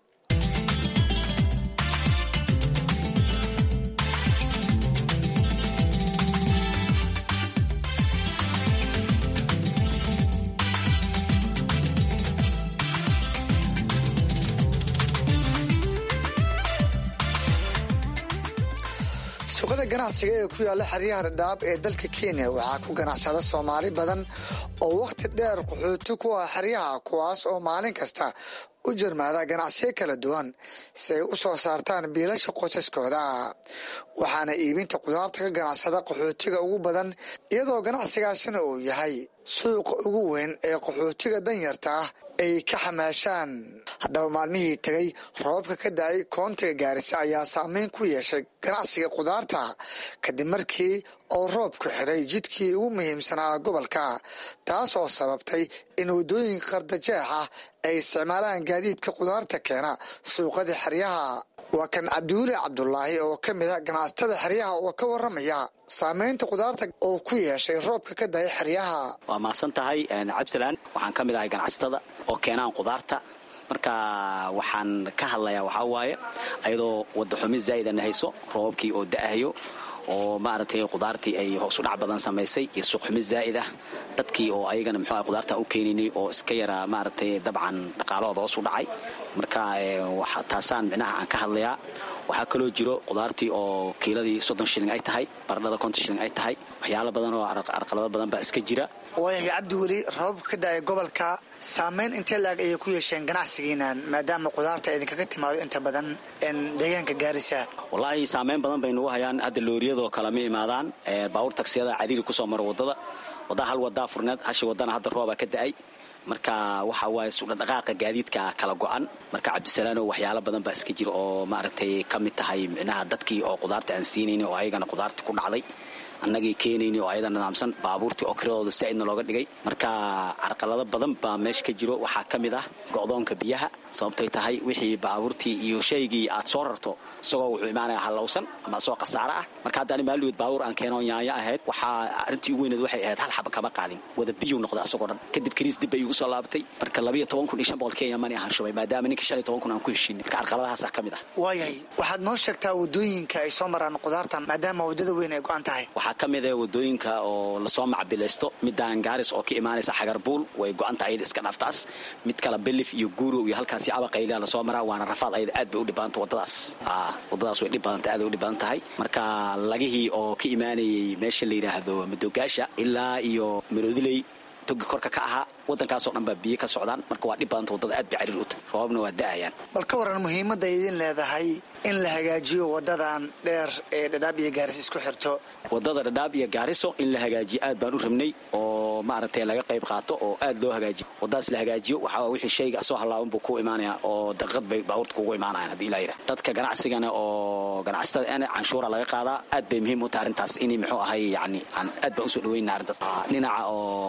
suuqada ganacsiga ee ku yaalla xeryaha dhadhaab ee dalka kenya waxaa ku ganacsada soomaali badan oo wakhti dheer qaxooti ku ah xeryaha kuwaas oo maalin kasta u jarmaada ganacsiyo kala duwan si ay u soo saartaan biilasha qosaskooda waxaana iibinta qudaarta ka ganacsada qaxootiga ugu badan iyadoo ganacsigaasina uu yahay suuqa ugu weyn ee qaxootiga danyarta ah ay ka xamaashaan haddaba maalmihii tegay roobabka ka da-ay koontiga gaarisa ayaa saameyn ku yeeshay ganacsiga qudaarta kadib markii oo roobku xiray jidkii ugu muhiimsanaa gobolka taas oo sababtay in waddooyinka qardajeex ah ay isticmaalaan gaadiidka qudaarta keena suuqada xeryaha waa kan cabdiweli cabdulaahi oo ka mid a ganacsatada xeryaha oo ka waramaya saameynta qudaarta oo ku yeeshay roobka ka daya xeryaha waa mahadsan tahay cabdisalaan waxaan ka mid ahay ganacsatada oo keenaan qudaarta marka waxaan ka hadlayaa waxaa waaye ayadoo wadaxumi zaa'idana hayso roobabkii oo da'ahayo oo maaragtay qudaartii ay hoosu dhac badan samaysay iyo suuqxumi zaa'id ah dadkii oo ayagana muxuu qudaarta u keenaynay oo iska yara maaragtay dabcan dhaqaalahooda hoos u dhacay marka taasaan micnaha aan ka hadlayaa waxaa kaloo jiro qudaartii oo kiiladii soddon shilling ay tahay baradhada konton shilling ay tahay waxyaalo badan oo arqalado badan baa iska jira waayahay cabdi weli roobabka ka da-ay gobolka saameyn intee laag ayay ku yeesheen ganacsigiinan maadaama qudaarta idinkaga timaado inta badan deegaanka gaarisa wallaahi saameyn badan bay nagu hayaan hadda looriyadoo kale ma imaadaan baabuur tagsiyada cadiiri kusoo mara wadada waddaa hal wadaa furneed hashi wadana hadda roobaa ka da-ay marka waxa waaye sudhadhaqaaqa gaadiidka kala go-an marka cabdisalaano waxyaalo badan baa iska jira oo maaragtay ka mid tahay micnaha dadkii oo qudaarta aan siinayni oo ayagana qudaartii ku dhacday annagii keenayni oo ayada nidaamsan baabuurtii oo kiradooda saa'idna looga dhigay marka carqalado badan baa meesha ka jiro waxaa ka mid ah go'doonka biyaha sababtay tahay wixii baabuurtii iyo shaygii aad soo rarto isagoo wuxuu imaanaya hallowsan ama isagoo khasaare ah marka hadda ani maalweed baabuur aan keenoo yaanyo ahayd waxaa arrintii ugu weyneed waxay ahayd hal xaba kama qaadin wada biyuu noqda asagoo dhan kadib kariis dib bay igu soo laabatay marka labayo toban kun iyo shan boqol kenya mani ahaan shubay maadaama ninka shan iyo toban kun aan ku heshiinay marka carqaladahaasaa ka mid ah waayahay waxaad noo sheegtaa waddooyinka ay soo maraan qudaartan maadaama waddada weyn ay go-an tahay waxaa ka mid ah wadooyinka oo lasoo macbilaysto midaan gaaris oo ka imaanaysa xagarbuul way go-anta ayada iska dhaaftaas mid kale belif iyo guurow iyo halkaasi abaqaylia lasoo maraa waana rafaad ayada aad bay u dhibadanta wadadaas wadadaas way dhib badanta aad ay u dhib badan tahay marka lagihii oo ka imaanayay meesha la yidhaahdo madoogaasha ilaa iyo maroodiley togi korka ka ahaa wadankaasoo dhan baa biyo ka socdaan marka waa dhib badanta wadada aad bay cariir u tahay roobabna waa da'ayaan bal ka waran muhiimadda idin leedahay in la hagaajiyo wadadan dheer ee dhadhaab iyo gaaris isku xirto wadada dhadhaab iyo gaariso in la hagaajiyo aad baan u rabnay oo maaragtay laga qayb qaato oo aad loo hagaajiyo wadadaas la hagaajiyo waxaa wixii shayga soo hallaaban buu ku imaanaya oo daqiiqad bay baabuurta kugu imaanayaan haddii ilaa yidhah dadka ganacsigana oo ganacsatada ana canshuura laga qaadaa aad bay muhiim u tahay arrintaas in muxuu ahay yani aan aad baan usoo dhaweyna arrintaas dhinaca oo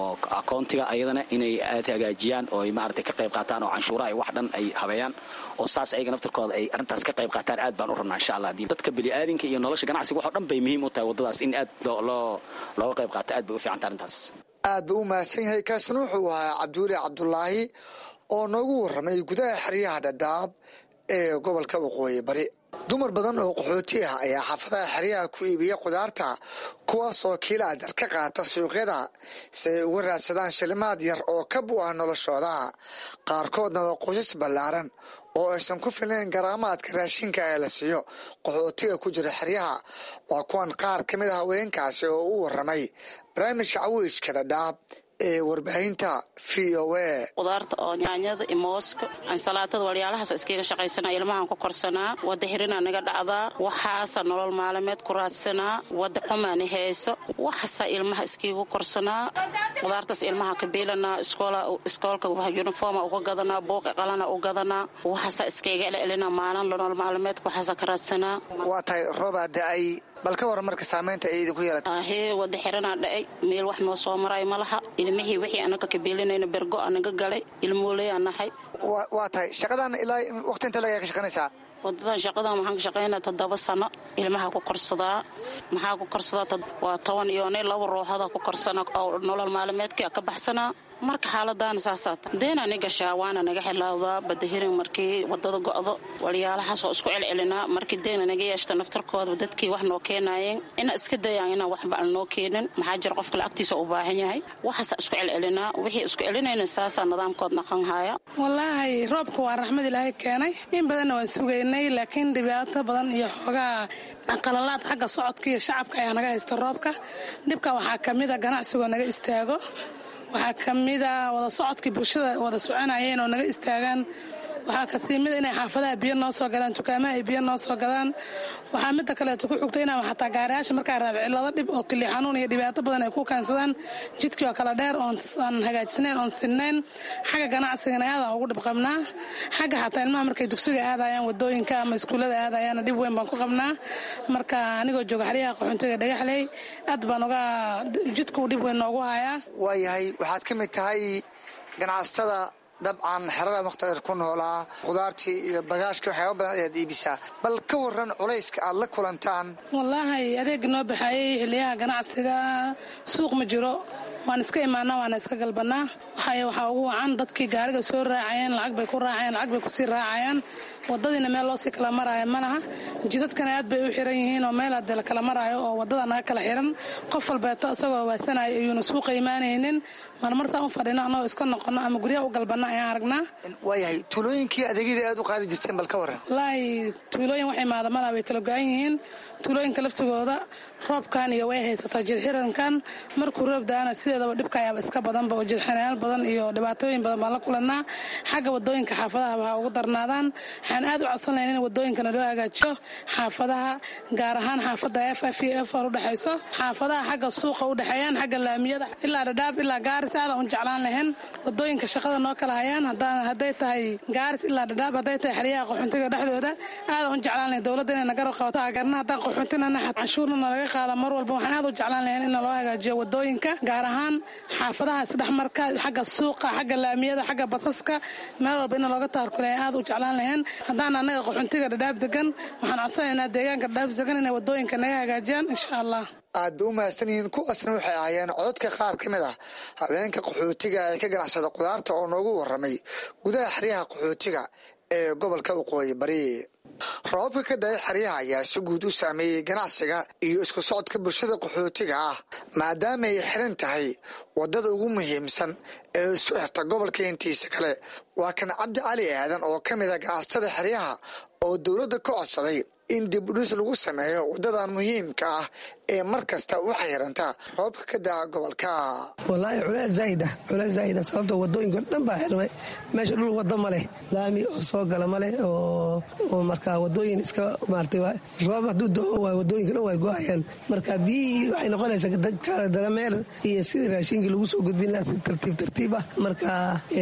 akoontiga ayadana inay aad hagaajiyaan oo ay maaragtay ka qayb qaataan oo canshuuraha iyo wax dhan ay habeeyaan oo saas ayaga naftarkooda ay arrintaas ka qayb qaataan aad baan u rabnaa insha allah dadka bini'aadinka iyo nolosha ganacsiga waxoo dhan bay muhiim u tahay waddadaas in aad looga qayb qaato aad bay u fiicanta arrintaas aad buu u mahadsan yahay kaasna wuxuu ahaa cabdiweli cabdulaahi oo noogu warramay gudaha xeryaha dhadhaab ee gobolka waqooyi bari dumar badan oo qaxooti ah ayaa xaafadaha xeryaha ku iibiya khudaarta kuwaasoo kiilaadar ka qaata suuqyada si ay uga raadsadaan shilimaad yar oo ka bu ah noloshooda qaarkoodna waa qoysas ballaaran oo aysan ku filnayn garaamaadka raashinka ee la siiyo qaxootiga ku jira xeryaha waa kuwan qaar ka mid a haweenkaasi oo u warramay barnaamijka cawiijka dhadhaab ee warbaahinta v o a qudaarta oo nyaanyada iyo mooska ansalaatada walyaalahaas iskaga shaqaysanaa ilmahan ku korsanaa wadda hirinaa naga dhacdaa waxaasa nolol maalimeed ku raadsanaa wadda xumaani hayso waxaasaa ilmaha iskiigu korsanaa qudaartaas ilmaha ka biilanaa iskoolka yuniforma uga gadanaa buuqi qalana u gadanaa waxaasaa iskaiga elelina maalin nolol maalimeedka waxaasa ka raadsanaa waa tahay roobaa da-ay bal ka waran marka saamaynta ay idinku yeelata ahee wadda xiranaa dhacay meel wax noo soo maray ma laha ilmihii wixii anaga ka biilinayna bergo anaga galay ilmooleyaan nahay waa tahay shaqadan ilaa waqti inta lagaa ka shaqanaysaa wadadan shaqadan waxaan ka shaqaynaa toddoba sano ilmaha ku korsadaa maxaa ku korsadaa waa toban iyo ne laba ruuxada ku korsana oo nolol maalimeedka ka baxsanaa marka xaaladaana saasaata deena ni gashaa waana naga xilaawdaa badahirin markii wadada go'do walyaalahaas oo isku celcelinaa markii deena naga yeeshta naftarkooda dadkii wax noo keenaayeen ina iska dayaan inaan waxba aan noo keenin maxaa jira qofka lacagtiisa u baahan yahay waxaasa isku celcelinaa wixii isku celinayna saasaa nidaamkood naqan haya wallaahi roobka waa raxmad ilaahay keenay in badanna waan sugaynay laakiin dhibaato badan iyo xoogaa qalalaad xagga socodka iyo shacabka ayaa naga haysta roobka dhibka waxaa ka mida ganacsigoo naga istaago waxaa ka mida wada socodkii bulshada wada soconayeen oo naga istaagaan waxaa kasii mida inay xaafadaha biyo noo soo gadaan dukaamaha ay biyo noo soo gadaan waxaa midda kaleeto ku xugta inaa xataa gaariyaasha markaa raad cilado dhib oo kili xanuun iyo dhibaato badan ay ku keensadaan jidkii oo kala dheer oon hagaajisnayn oon sinnayn xagga ganacsigana aadaan ugu dhib qabnaa xagga xataa ilmaha markay dugsiga aadayaan wadooyinka ama iskuullada aadayaana dhib weyn baan ku qabnaa marka anigoo jooga xeryaha qaxoontiga dhagaxley aad baan uga jidkuu dhib weyn noogu hayaa waayahay waxaad ka mid tahay ganacsatada dabcan xerada mukhtadir ku noolaa khudaartii iyo bagaashkii waxyaaba badan ayaad iibisaa bal ka waran culayska aad la kulantaan wallaahi adeega noo baxaayey xiliyaha ganacsiga suuq ma jiro waan iska imaanaa waana iska galbanaa waxay waxaa ugu wacan dadkii gaariga soo raacayeen lacag bay ku raacayeen lacag bay kusii raacayaan wadadiina meel loosii kala maraayo ma laha jidadkana aad bay u xiran yihiin oo meel hadee la kala maraayo oo wadada naga kala xiran qof walbeeto isagoo waasanayo ayuuna suuqa imaanaynin marmartaan u fadhino annagoo iska noqono ama guryaha u galbana ayaan aragnaa waayahay tuulooyinkii adeegyada aad u qaadi jirteen bal ka waran wallaahi tuulooyin wax imaada malaha way kala go-an yihiin tuulooyinka laftigooda roobkan iyo way haysataa jidxirankan markuu roob daana sideedaba dhibka ayaaba iska badanba oo jidxirayaal badan iyo dhibaatooyin badan baan la kulanaa xagga wadooyinka xaafadaha waxaa ugu darnaadaan waxaan aad u codsan lahayn in wadooyinkana loo hagaajiyo xaafadaha gaar ahaan xaafada f f iyo f r udhexayso xaafadaha xagga suuqa udhexeeyaan xagga laamiyada ilaa dhadhaab ilaa gaaris aadan u jeclaan lahayn wadooyinka shaqada noo kala hayaan hadday tahay gaaris ilaa dhadhaab hadday tahay xeryaha qaxoontiga dhexdooda aadan u jeclaan lahayn dowladda inay nagarab qabato agarna haddaan qaxoontinana canshuurna nalaga qaada mar walba waxaan aad u jeclaan lahayn in loo hagaajiyo wadooyinka gaar ahaan xaafadaha isdhexmarka xagga suuqa xagga laamiyada xagga basaska meel walba in looga taarkulay aad u jeclaan lahayn haddaan annaga qaxoontiga dhadhaab degan waxaan codsanaynaa deegaanka dhadhaab degan inay wadooyinka naga hagaajiyaan insha allah aad bay u mahadsan yihiin kuwaasna waxay ahaayeen cododka qaar ka mid ah habeenka qaxootiga ee ka ganacsada khudaarta oo noogu waramay gudaha xeryaha qaxootiga ee gobolka waqooyi bari roobabka ka da-ay xeryaha ayaa si guud u saameeyey ganacsiga iyo isku socodka bulshada qaxootiga ah maadaama ay xiran tahay wadada ugu muhiimsan ee isku xirta gobolka intiisa kale waa kan cabdi cali aadan oo ka mid a ganacsatada xeryaha oo dowladda ka codsaday in dib udhis lagu sameeyo wadadan muhiimka ah ee mar kasta u xayranta roobka ka daa gobolka walaahi culees zaaid ah culees zaaid ah sababta wadooyinka dhan baa xirmay meesha dhul wada ma leh laami oo soo gala ma leh oo markaa wadooyin iska maartay roob hadduu doo waay wadooyinka dhan way go-ayaan marka biyihii waxay noqonaysaa kala darameer iyo sidii raashinkii lagu soo gudbin lahaa si tartiib tartiib ah marka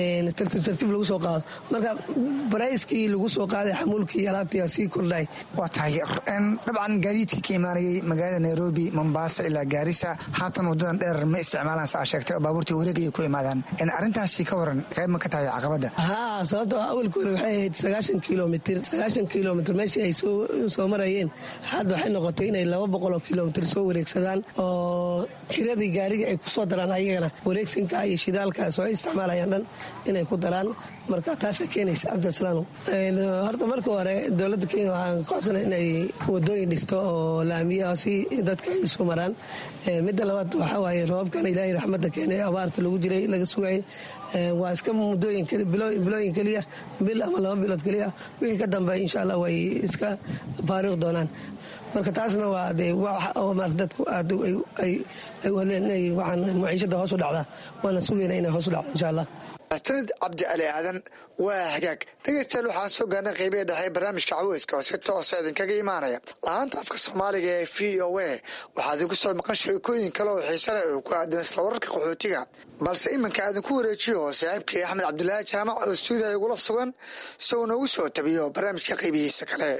tartiib tartiib lagu soo qaado marka barayskii lagu soo qaaday xamuulkii alaabtii sii kordhay waa tahay dabcan gaadiidka ka imaanayay magaalada nairobi mombasa ilaa gaarisa haatan wadadan dheer ma isticmaalaan saa sheegtay oo baabuurtii wareegaya ku imaadaan arrintaasi ka waran qayb ma ka tahay caqabadda haa sababtoo awalka hore waxay ahayd sagaashan kilomitr sagaashan kilomitr meeshii ay soo marayeen hadda waxay noqotay inay laba boqoloo kilomitr soo wareegsadaan oo kiradii gaariga ay ku soo daraan ayagana wareegsinka iyo shidaalka soo isticmaalayaan dhan inay ku daraan marka taasa keenaysa cabdisalaam horta marka hore dowladda kenya waxaan kocsana inay wadooyin dhisto oo laamiya si dadka ay isu maraan midda labaad waxaa waaye roobabkan ilaahay raxmadda keenay abaarta lagu jiray laga sugayay waa iska muddooyin bilooyin keliya bil ama laba bilood keliya wixii ka dambeey insha allah way iska faariiq doonaan marka taasna waa de dadku aad ay wadleen inay waxaan maciishada hoos u dhacdaa waana sugayna inay hoos u dhacdo insha allah sanad cabdi ali aadan waa hagaag dhegeystayaal waxaan soo gaarnay qeybihi dhexe barnaamijka caweyska oo si toosa idinkaga imaanaya la-aanta afka soomaaliga ee v o a waxaa idinku soo maqan sheekooyin kale oo xiise leh oo ku aadan isla wararka qaxootiga balse iminka aadinku wareejiyo saaxiibkii axmed cabdilaahi jaamac oo stuudiya igula sugan isagoo noogu soo tabiyo barnaamijka qeybihiisa kale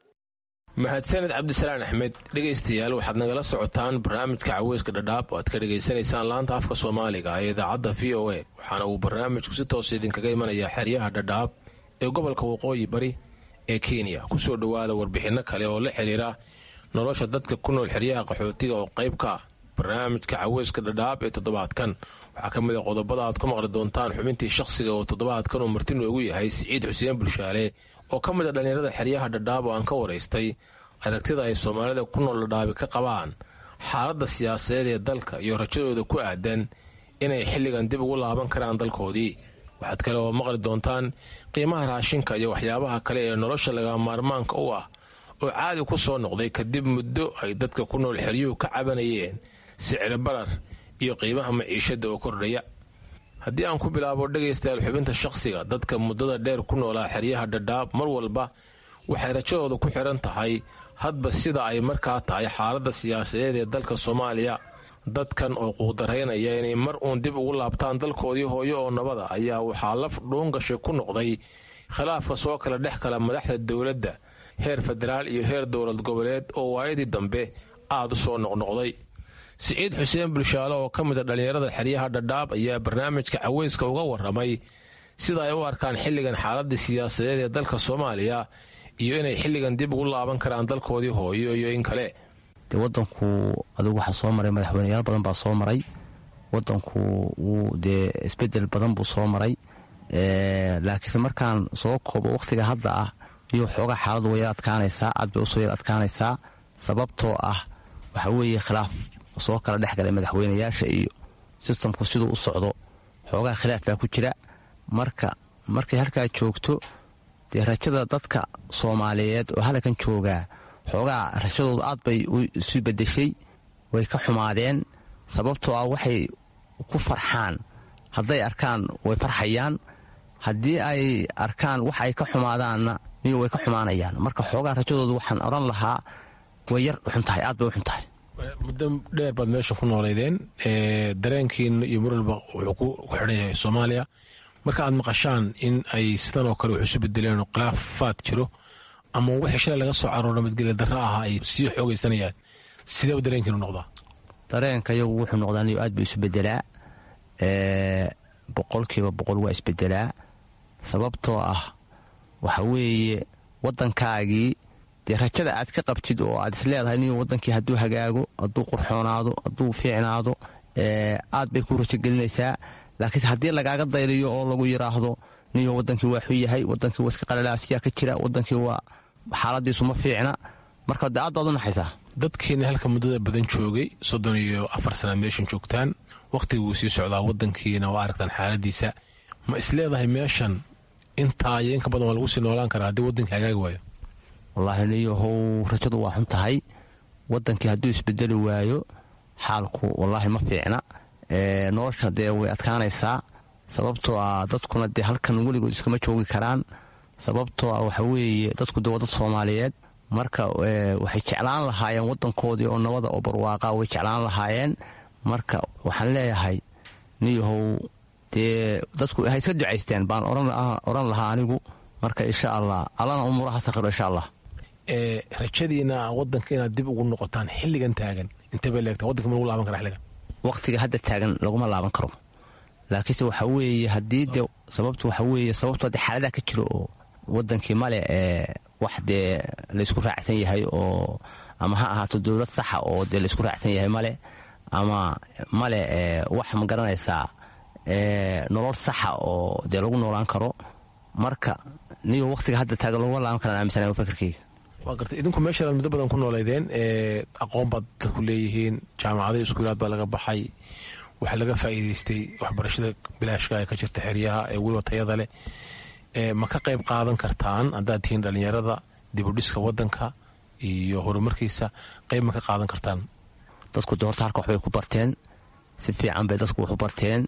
mahadsaned cabdisalaan axmed dhegaystayaal waxaad nagala socotaan barnaamijka caweyska dhadhaab oo aad ka dhegaysanaysaan laanta afka soomaaliga ee idaacadda v o a waxaana uu barnaamijku si toosa idinkaga imanayaa xeryaha dhadhaab ee gobolka waqooyi bari ee kenya kusoo dhowaada warbixinno kale oo la xiriira nolosha dadka ku nool xeryaha qaxootiga oo qayb ka ah barnaamijka caweyska dhadhaab ee toddobaadkan waxaa ka mid a qodobada aad ku maqli doontaan xubintii shakhsiga oo toddobaadkan uu marti noogu yahay siciid xuseen bulshaale oo ka mid a dhallinyarada xeryaha dhadhaab oo aan ka waraystay aragtida ay soomaalida ku nool dhadhaabi ka qabaan xaaladda siyaasadeed ee dalka iyo rajadooda ku aadan inay xilligan dib ugu laaban karaan dalkoodii waxaad kale oo maqli doontaan qiimaha raashinka iyo waxyaabaha kale ee nolosha laga maarmaanka u ah oo caadi ku soo noqday kadib muddo ay dadka ku nool xeryuhu ka cabanayeen sicir barar iyo qiimaha maciishadda oo kordhaya haddii aan ku bilaabo dhegaystayaal xubinta shakhsiga dadka muddada dheer ku noolaa xeryaha dhadhaab mar walba waxay rajadooda ku xidhan tahay hadba sida ay markaa tahay xaaladda siyaasadeed ee dalka soomaaliya dadkan oo quudaraynaya inay mar uun dib ugu laabtaan dalkoodii hooyo oo nabada ayaa waxaa laf dhuungashay ku noqday khilaafka soo kala dhex kala madaxda dowladda heer federaal iyo heer dowlad goboleed oo waayadii dambe aad u soo noqnoqday siciid xuseen bulshaale oo ka mida dhallinyarada xeryaha dhadhaab ayaa barnaamijka caweyska uga waramay sida ay u arkaan xilligan xaaladii siyaasadeed ee dalka soomaaliya iyo inay xilligan dib ugu laaban karaan dalkoodii hooyo iyo in kale de wadanku adigu waxaa soo maray madaxweyneyaal badan baa soo maray wadanku wuu dee isbedel badan buu soo maray laakiinse markaan soo koobo wakhtiga hadda ah iyo xoogaa xaaladu way yar adkaanaysaa aad bay usoo yar adkaanaysaa sababtoo ah waxaa weeye khilaaf soo kala dhex galay madaxweyneyaasha iyo sistamku siduu u socdo xoogaa khilaaf baa ku jira marka markay halkaa joogto dee rajada dadka soomaaliyeed oo halkan joogaa xoogaa rajadoodu aad bay isu bedeshay way ka xumaadeen sababtoo ah waxay ku farxaan hadday arkaan way farxayaan haddii ay arkaan wax ay ka xumaadaanna miyo way ka xumaanayaan marka xoogaa rajadoodu waxaan odhan lahaa way yar xun tahay aad bay u xun tahay muddo dheer baad meesha ku nooleydeen dareenkiina iyo marwalba wuxuu ku xidhan yahay soomaaliya marka aad maqashaan in ay sidan oo kale wax isu bedeleen oo khilaafaad jiro ama wixii shalay laga soo carooro nabadgelya darra ahaa ay sii xoogaysanayaan sidee u dareenkiinu noqdaa dareenka iyagu wuxuu noqdaa niyo aad buu isu bedelaa boqolkiiba boqol waa isbedelaa sababtoo ah waxa weeye waddankaagii dee rajada aad ka qabtid oo aad is leedahay niyo waddankii hadduu hagaago hadduu qurxoonaado hadduu fiicnaado aad bay ku rajogelinaysaa laakiinse haddii lagaaga dayliyo oo lagu yidhaahdo niyo wadankii waa xun yahay wadankii waa iska qalalaasiyaa ka jira wadankii waa xaaladiisu ma fiicna marka de aad baad u naxaysaa dadkiina halka muddada badan joogay soddon iyo afar sanaad meeshan joogtaan wakhtiga wuu sii socdaa wadankiina waa aragtaan xaaladiisa ma isleedahay meeshan intaa iyo inka badan waa lagu sii noolaan karaa haddii wadankii hagaagi waayo wallaahi niyahow rajadu waa xun tahay wadankii hadduu isbedeli waayo xaalku wallaahi ma fiicna nolosha dee way adkaanaysaa sababtoo ah dadkuna dee halkan weligood iskama joogi karaan sababtoo ah waxa weeye dadku dee waa dad soomaaliyeed marka waxay jeclaan lahaayeen wadankoodii oo nabada oo barwaaqa way jeclaan lahaayeen marka waxaan leeyahay niyahow dee dadku ha iska ducaysteen baan odhan lahaa anigu marka insha allah allana umuuraha sakhiro insha allah rajadiina wadanka inaad dib ugu noqotaan xilligan taagan intee bay leegtaa wadanka ma lagu laaban kara xilligan wakhtiga hadda taagan laguma laaban karo laakiinse waxa weeye haddii de sababtu waxa weeye sababtu haddii xaaladaha ka jiro oo wadankii male ee wax dee laysku raacsan yahay oo ama ha ahaato dowlad saxa oo dee laysku raacsan yahay male ama male wax ma garanaysaa nolol saxa oo dee lagu noolaan karo marka niyo wakhtiga hadda taagan laguma laaban karaan aaminsanaya fakarkeyga waa gartay idinku meeshaad muddo badan ku nooleydeen aqoon baad dadku leeyihiin jaamacadahi iskuulaad baa laga baxay waxaa laga faa'iidaystay waxbarashada bilaashka ee ka jirta xeryaha ee weliba tayada leh ma ka qayb qaadan kartaan haddaad tihiin dhallinyarada dibudhiska wadanka iyo horumarkiisa qayb ma ka qaadan kartaan dadku doorta halka waxbay ku barteen si fiican bay dadku wax u barteen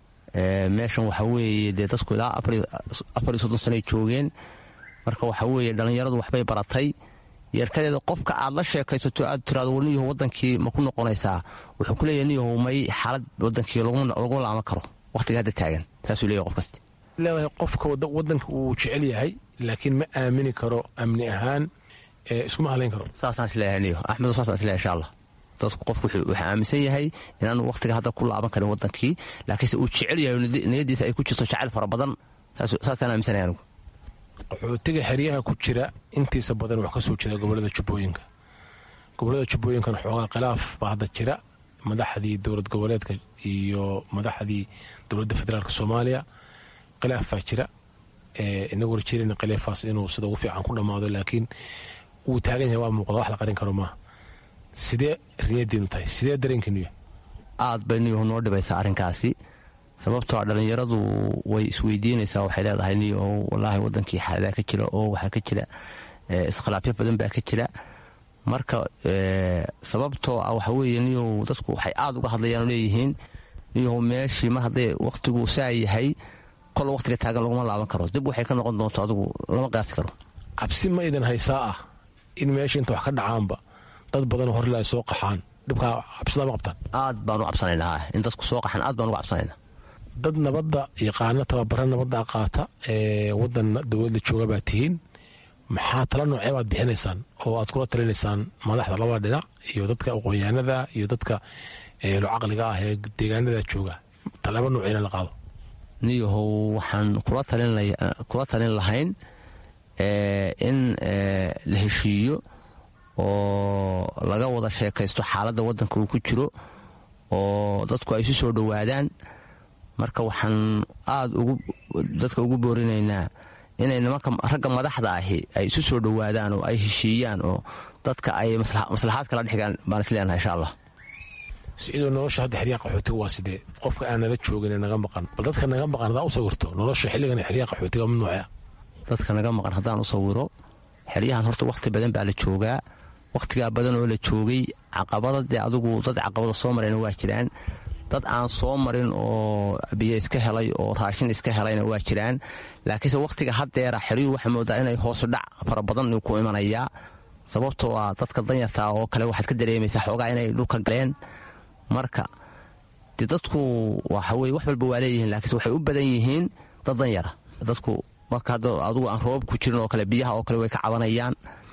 meeshan waxa weeye dee dadku ilaa afar iyo soddon sanoay joogeen marka waxa weeye dhallinyaradu waxbay baratay yeerkadeeda qofka aad la sheekaysato aad tiraado war niyahow wadankii ma ku noqonaysaa wuxuu ku leeyahay niyahow may xaalad wadankii laguma laaman karo wakhtiga hadda taagan saasuu leeyahay qof kasta leedahay qofka wadanka uu jecel yahay laakiin ma aamini karo amni ahaan iskuma halayn karo saasaan isleeyahay niyo axmedo saasaan isleeyahay insha allah dadku qofku wuxuu aaminsan yahay inaanu wakhtiga hadda ku laaban karin wadankii laakiinse uu jecel yahay niyadiisa ay ku jirto jacayl fara badan saasaan aaminsanaya anigu qaxootiga xeryaha ku jira intiisa badan wax ka soo jeeda gobolada jubbooyinka gobolada jubbooyinkana xoogaa khilaaf baa hadda jira madaxdii dowlad goboleedka iyo madaxdii dowladda federaalk soomaaliya khilaaf baa jira inagu rajeerayna khilaafaas inuu sida ugu fiican ku dhammaado laakiin wuu taagan yahay waa muuqda wax la qarin karo maaha sidee riyadiinu tahay sidee dareenkiinu yahay aad bay niyuhu noo dhibaysaa arrinkaasi sababtoo dhallinyaradu way isweydiinaysaa waxay leedahay niyo walaahi wadankii xaaladaa ka jira oo waxaa ka jira iskhilaafyo badan baa ka jira marka sababtoo ah waxa weeye niyow dadku waxay aad uga hadlayaan leeyihiin niyow meeshii mar hadday wakhtigu saa yahay kol wakhtiga taagan laguma laaban karo dib waxay ka noqon doonto adigu lama qiyaasi karo cabsi ma idan haysaa ah in meesha inta wax ka dhacaanba dad badanoo horle ay soo qaxaan dhibkaa cabsidaa ma qabtaan aad baanu cabsanaynaa in dadku soo qaxaan aad baan uga cabsanaynaa dad nabadda yaqaano tababara nabadda qaata ee wadan dowladda jooga baa tihiin maxaa tala noocee baad bixinaysaan oo aad kula talinaysaan madaxda labada dhinac iyo dadka aqoonyahanada iyo dadka eelo caqliga ah ee deegaanada jooga talaabo nooceyna la qaado niyahow waxaan kula talin lahayn in la heshiiyo oo laga wada sheekaysto xaaladda wadanka uu ku jiro oo dadku ay isu soo dhowaadaan marka waxaan aad dadka ugu boorinaynaa inay nimanka ragga madaxda ahi ay isu soo dhowaadaan oo ay heshiiyaan oo dadka ay maslaxaad kala dhexgaan baan isleenahay insha allah sidoo nolosha hadda xeryaha qaxootiga waa sidee qofka aan nala joogin naga maqan bal dadka naga maqan hadaa u sawirto nolosha xilligan xeryaha qaxootiga ma noocea dadka naga maqan haddaan u sawiro xeryahan horta wakhti badan baa la joogaa wakhtigaa badan oo la joogay caqabada dee adigu dad caqabada soo marayna waa jiraan dad aan soo marin oo biyo iska helay oo raashin iska helayna waa jiraan laakiinse wakhtiga haddeera xeryuhu waxaa moodaa inay hoosu dhac fara badan ku imanayaa sababtoo ah dadka danyartaa oo kale waxaad ka dareemaysaa xoogaa inay dhulka galeen marka de dadku waxaweye wax walba waa leeyihiin laakiinse waxay u badan yihiin dad danyara dadku marka hadda adigu aan roobab ku jirin oo kale biyaha oo kale way ka cabanayaan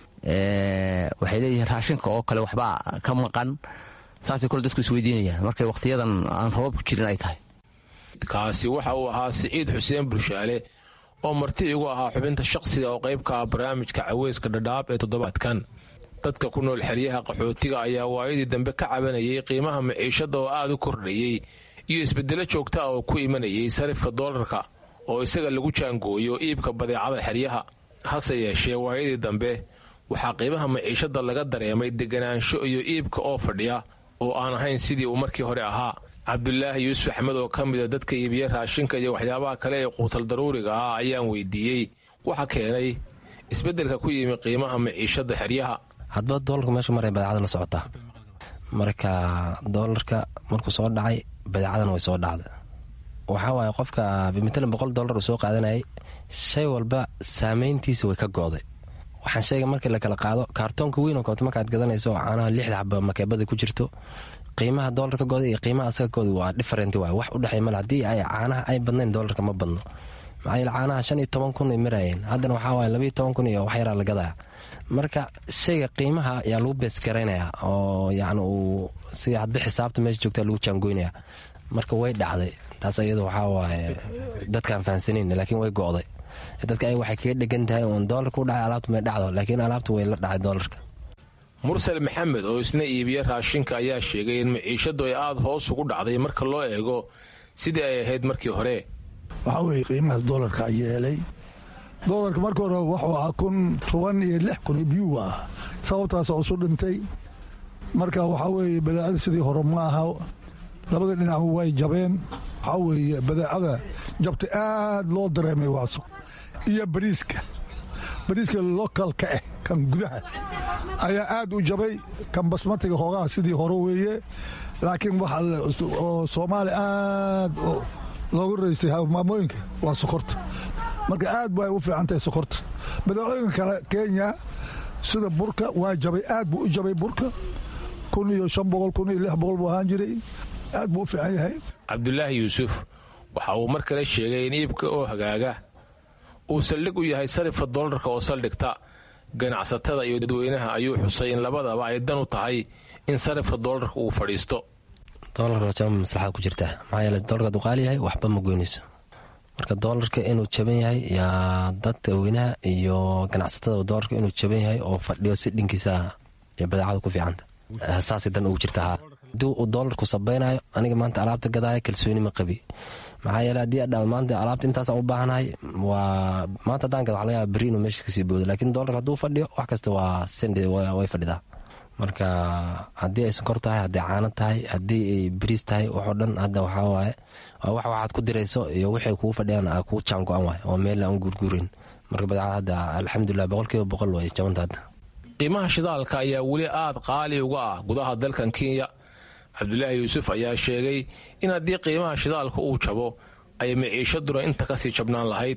waxay leeyihiin raashinka oo kale waxbaa ka maqan saasay kole dadku isweydiinayaan markay wakhtiyadan aan roobab ku jirin ay tahay kaasi waxa uu ahaa siciid xuseen bulshaale oo marti igu ahaa xubinta shaqsiga oo qayb ka ah barnaamijka caweyska dhadhaab ee toddobaadkan dadka ku nool xeryaha qaxootiga ayaa waayadii dambe ka cabanayay qiimaha maciishada oo aad u kordhayey iyo isbedelo joogta ah oo ku imanayay sarifka doolarka oo isaga lagu jaangooyo iibka badeecada xeryaha hase yeeshee waayadii dambe waxaa qiimaha maciishada laga dareemay deganaansho iyo iibka oo fadhiya oo aan ahayn sidii uu markii hore ahaa cabdulaahi yuusuf axmed oo ka mida dadka iibiya raashinka iyo waxyaabaha kale ee quutal daruuriga ah ayaan weydiiyey waxa keenay isbeddelka ku yimi qiimaha maciishada xeryaha hadba doolarka meesha maray badeecada la socotaa marka doolarka markuu soo dhacay badeecadana way soo dhacda waxaa waaye qofka bimatalan boqol doolar uu soo qaadanayay shay walba saameyntiisa way ka go'day waxaan sheegay markii la kala qaado kaartoonka weyn oo koobta markaad gadanayso oo caanaha lixda xaba makeebada ku jirto qiimaha doolarka gooda iyo qiimaha asaga gooda waa different waay wax u dhexey male haddii ay caanaha ay badnayn doolarka ma badno maxaa yeele caanaha shan iyo toban kun ay marayeen haddana waxaa waaye labayo toban kun iyo wax yaraa la gadaa marka shayga qiimaha ayaa lagu beesgaraynayaa oo yani uu si hadba xisaabta meesha joogta lagu jaangoynaya marka way dhacday taas iyadu waxaa waaye dadkaan fahamsanayn laakiin way go'day dadka ay waxay kaga dhegan tahay uun doolarka u dhacay alaabta may dhacdo laakiin alaabta way la dhacay doolarka mursal maxamed oo isna iibiya raashinka ayaa sheegay in maciishadu ay aada hoos ugu dhacday marka loo eego sidii ay ahayd markii hore waxaa weeye qiimahaas doolarka yeelay doolarka marka hore wuxuu ahaa kun toban iyo lix kun biyuu ah sababtaas oo isu dhintay marka waxaa weeye badeecada sidii hore ma aha labada dhinac way jabeen waxaa weeye badeecada jabta aad loo dareemay waaso iyo bariiska bariiska lokalka ah kan gudaha ayaa aad u jabay kan basmatiga hoogaha sidii hore weeye laakiin waxa oo soomaali aad loogu raystay maamooyinka waa sokorta marka aad bay u fiican tahay sokorta badeecooyinka kale kenya sida burka waa jabay aad buu u jabay burka kun iyo shan boqol kun iyo lix boqol buu ahaan jiray aad buu u fiican yahay cabdulaahi yuusuf waxa uu mar kale sheegay in iibka oo hagaaga uu saldhig u yahay sarifka doolarka oo saldhigta ganacsatada iyo dadweynaha ayuu xusay in labadaba ay dan u tahay in sarifka doolarka uu fadhiisto doolarka waa jaba maslaxad ku jirta maxaa yeele doolarka hadduu qaali yahay waxba ma goynayso marka doolarka inuu jaban yahay yaa dadka weynaha iyo ganacsatada doolarka inuu jaban yahay oo fadhiyo si dhinkiisa ee badeecada ku fiicanta saasay dan ugu jirta haa haddii uu doolarku sabaynayo aniga maanta alaabta gadaaya kalsooni ma qabi maxaa yeele haddii adhaal maanta alaabta intaasaan u baahanahay waa maanta haddaan gada waxa laga yaaba berri inuu meesha kasii boodo laakiin doolarka hadduu fadhiyo wax kasta waa sende way fadhidaa marka haddii ay sonkor tahay hadday caano tahay haddii ay bariis tahay waxoo dhan hadda waxaa waaye waa wax waxaad ku dirayso iyo waxay kugu fadhiyaan aa kugu jaan go-an waay oo meel aan guurguurin marka badeecada hadda alxamdulilah boqolkiiba boqol way jabanta hadda qiimaha shidaalka ayaa weli aad qaali uga ah gudaha dalkan kenya cabdulaahi yuusuf ayaa sheegay in haddii qiimaha shidaalka uu jabo ay maciishaduna inta kasii jabnaan lahayd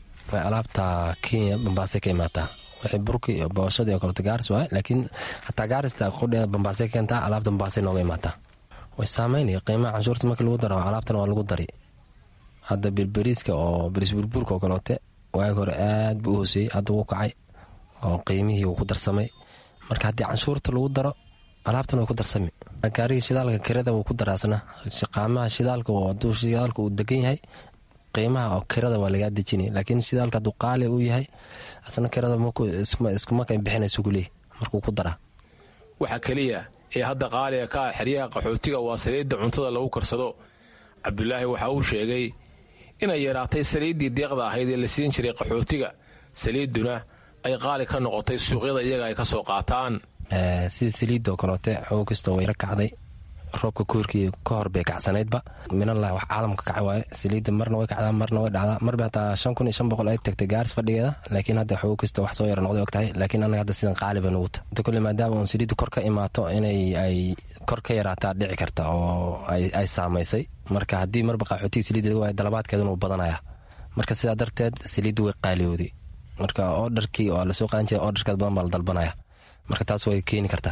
alaabta kenya bambaasay ka imaataa wixii burki iyo booshadii oo kaleto gaaris waay laakiin hataa gaarista qudheeda bambaasay ka keentaa alaabta bambaasay nooga imaataa way saameynaya qiimaha canshuurta markii lagu daro alaabtana waa lagu dari hadda birberiiska oo beriis burburka oo kaleote waagi hore aad buu u hooseeyey hadda wuu kacay oo qiimihii wuu ku darsamay marka haddii canshuurta lagu daro alaabtan way ku darsami gaarigii shidaalka kirada wuu ku daraasna qaamaha shidaalka haduu shidaalka uu degan yahay qiimaha oo kirada waa lagaa dejinay laakiin shidaalka hadduu qaali uu yahay asna kirada iskumaka bixinaysu kuleeyahy markuu ku daraa waxa keliya ee hadda qaaliga ka ah xeryaha qaxootiga waa saliidda cuntada lagu karsado cabdulaahi waxa uu sheegay inay yaraatay saliiddii deeqda ahayd ee la siin jiray qaxootiga saliidduna ay qaali ka noqotay suuqyada iyaga ay ka soo qaataan sida saliidoo kaloote xoog kastoo wayla kacday roobka koorkii ka hor bay kacsanaydba minalah wax caalamka kacay waaye saliidda marna way kacdaa marna way dhacdaa marba hataa shan kun iyo shan boqol ay tagtay gaaris fadhigeeda laakiin hadda xoog kasta wax soo yara noqday og tahay laakiin annaga hadda sidan qaali bay nugu ta inta kule maadaama uun saliidda kor ka imaato inay ay kor ka yaraataa dhici karta oo ay saamaysay marka haddii marba qaxootiga saliidda laga waayo dalabaadkeeduna uu badanaya marka sidaa darteed saliidda way qaaliyooday marka oodharkii oo lasoo qaadan jiray oodharkeed badan baa la dalbanaya marka taas way keeni kartaa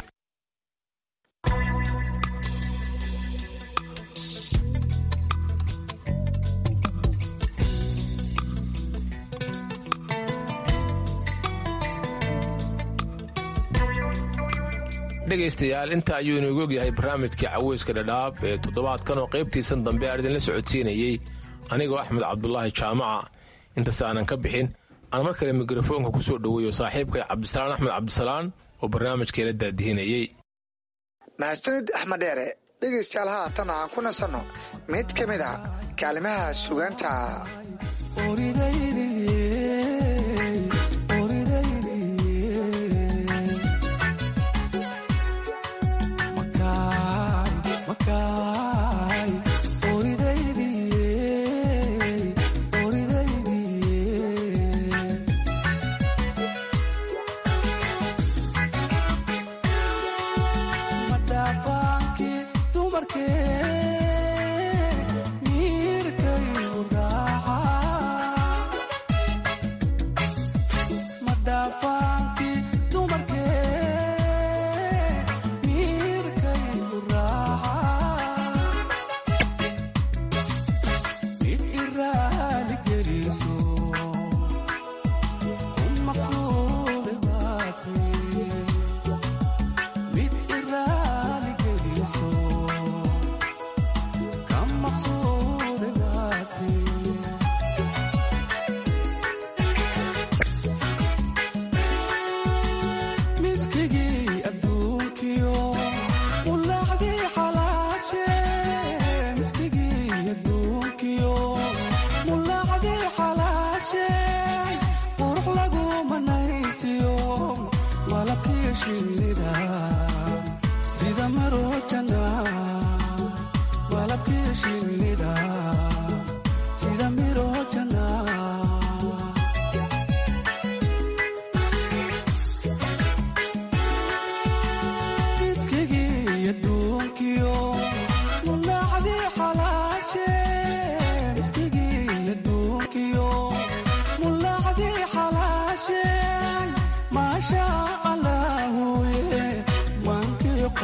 dhegaystayaal inta ayuu inoogu ogyahay barnaamijkii caweyska dhadhaab ee toddobaadkan oo qaybtiisan dambe aan idinla socodsiinayey anigoo axmed cabdulaahi jaamaca intaas aanan ka bixin aan mar kale mikrofoonka ku soo dhoweeyo saaxiibkay cabdisalaan axmed cabdisalaan oo barnaamijkeela daadihinayey mahadsanid axmed dheere dhegaystayaal haatan aan ku nasanno mid ka mid a kaalimaha sugaanta Mirkaygu dhaca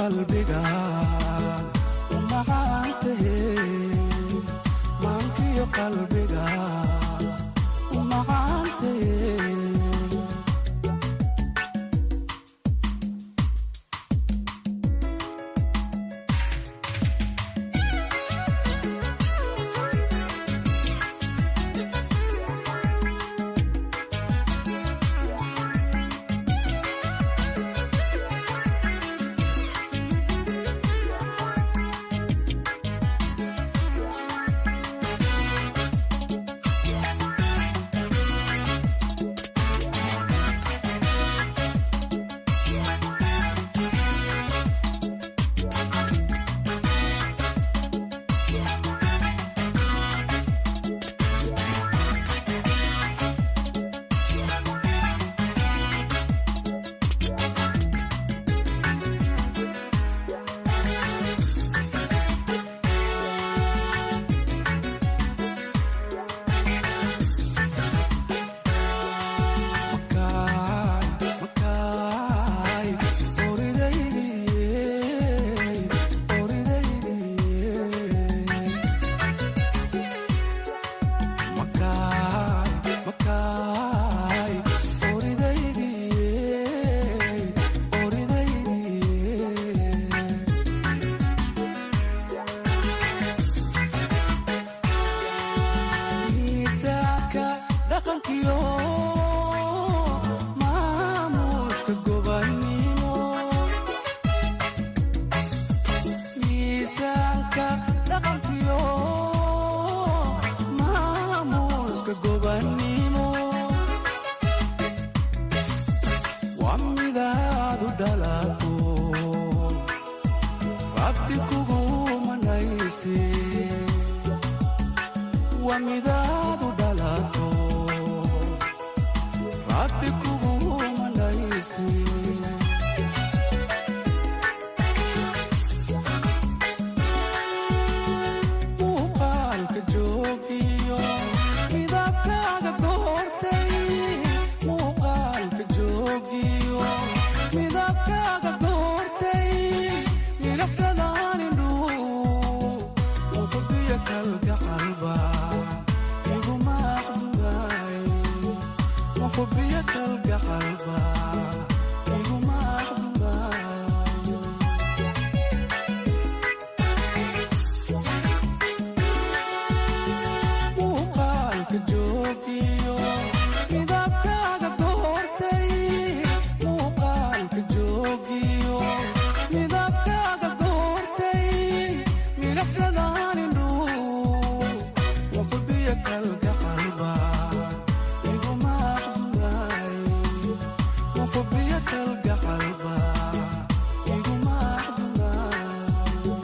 qalbiga u macaantahe maankiyo qalbiga u macaantahe miisaanka dhaqankiyo maamuuska gobannimo miisaanka dhaqankiyo maamuuska gobannimo waa midaadu dhalato rabbi kugu manayse waa midaadu dhalato rabbi kugu manayse muuqaalka joogiyo midabkaaga doortay muuqaalka joogiyo midabkaaga doortay milaxsadaanindhu muqdiyo kalgacalba iguma aqdugaay muqbiyo kalgacalba iguma aqdugaay muuqaalka joogiyo midabkaaga doortay muuqaalka joogiyo midabkaaga doortay milaxsadaanindhu muqbiyo kalgacalba iguma aqdugaay muqbiyo kalgacalba iguma aqdugaay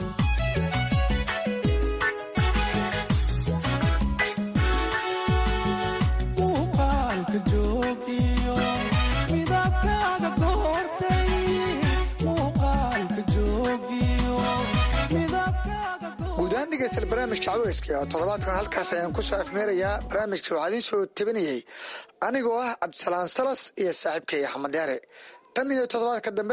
muuqaalka joogiyo midabkaaga doortay muuqaalka joogiyo midabkaaga guudahaan dhegeystayaal barnaamijka caweyska oo toddobaadkan halkaas ayaan ku soo afmeerayaa barnaamijka waxaa idiin soo tebinayey anigoo ah cabdisalaan salas iyo saaxiibkay axmed yaare tan iyo toddobaadka dambe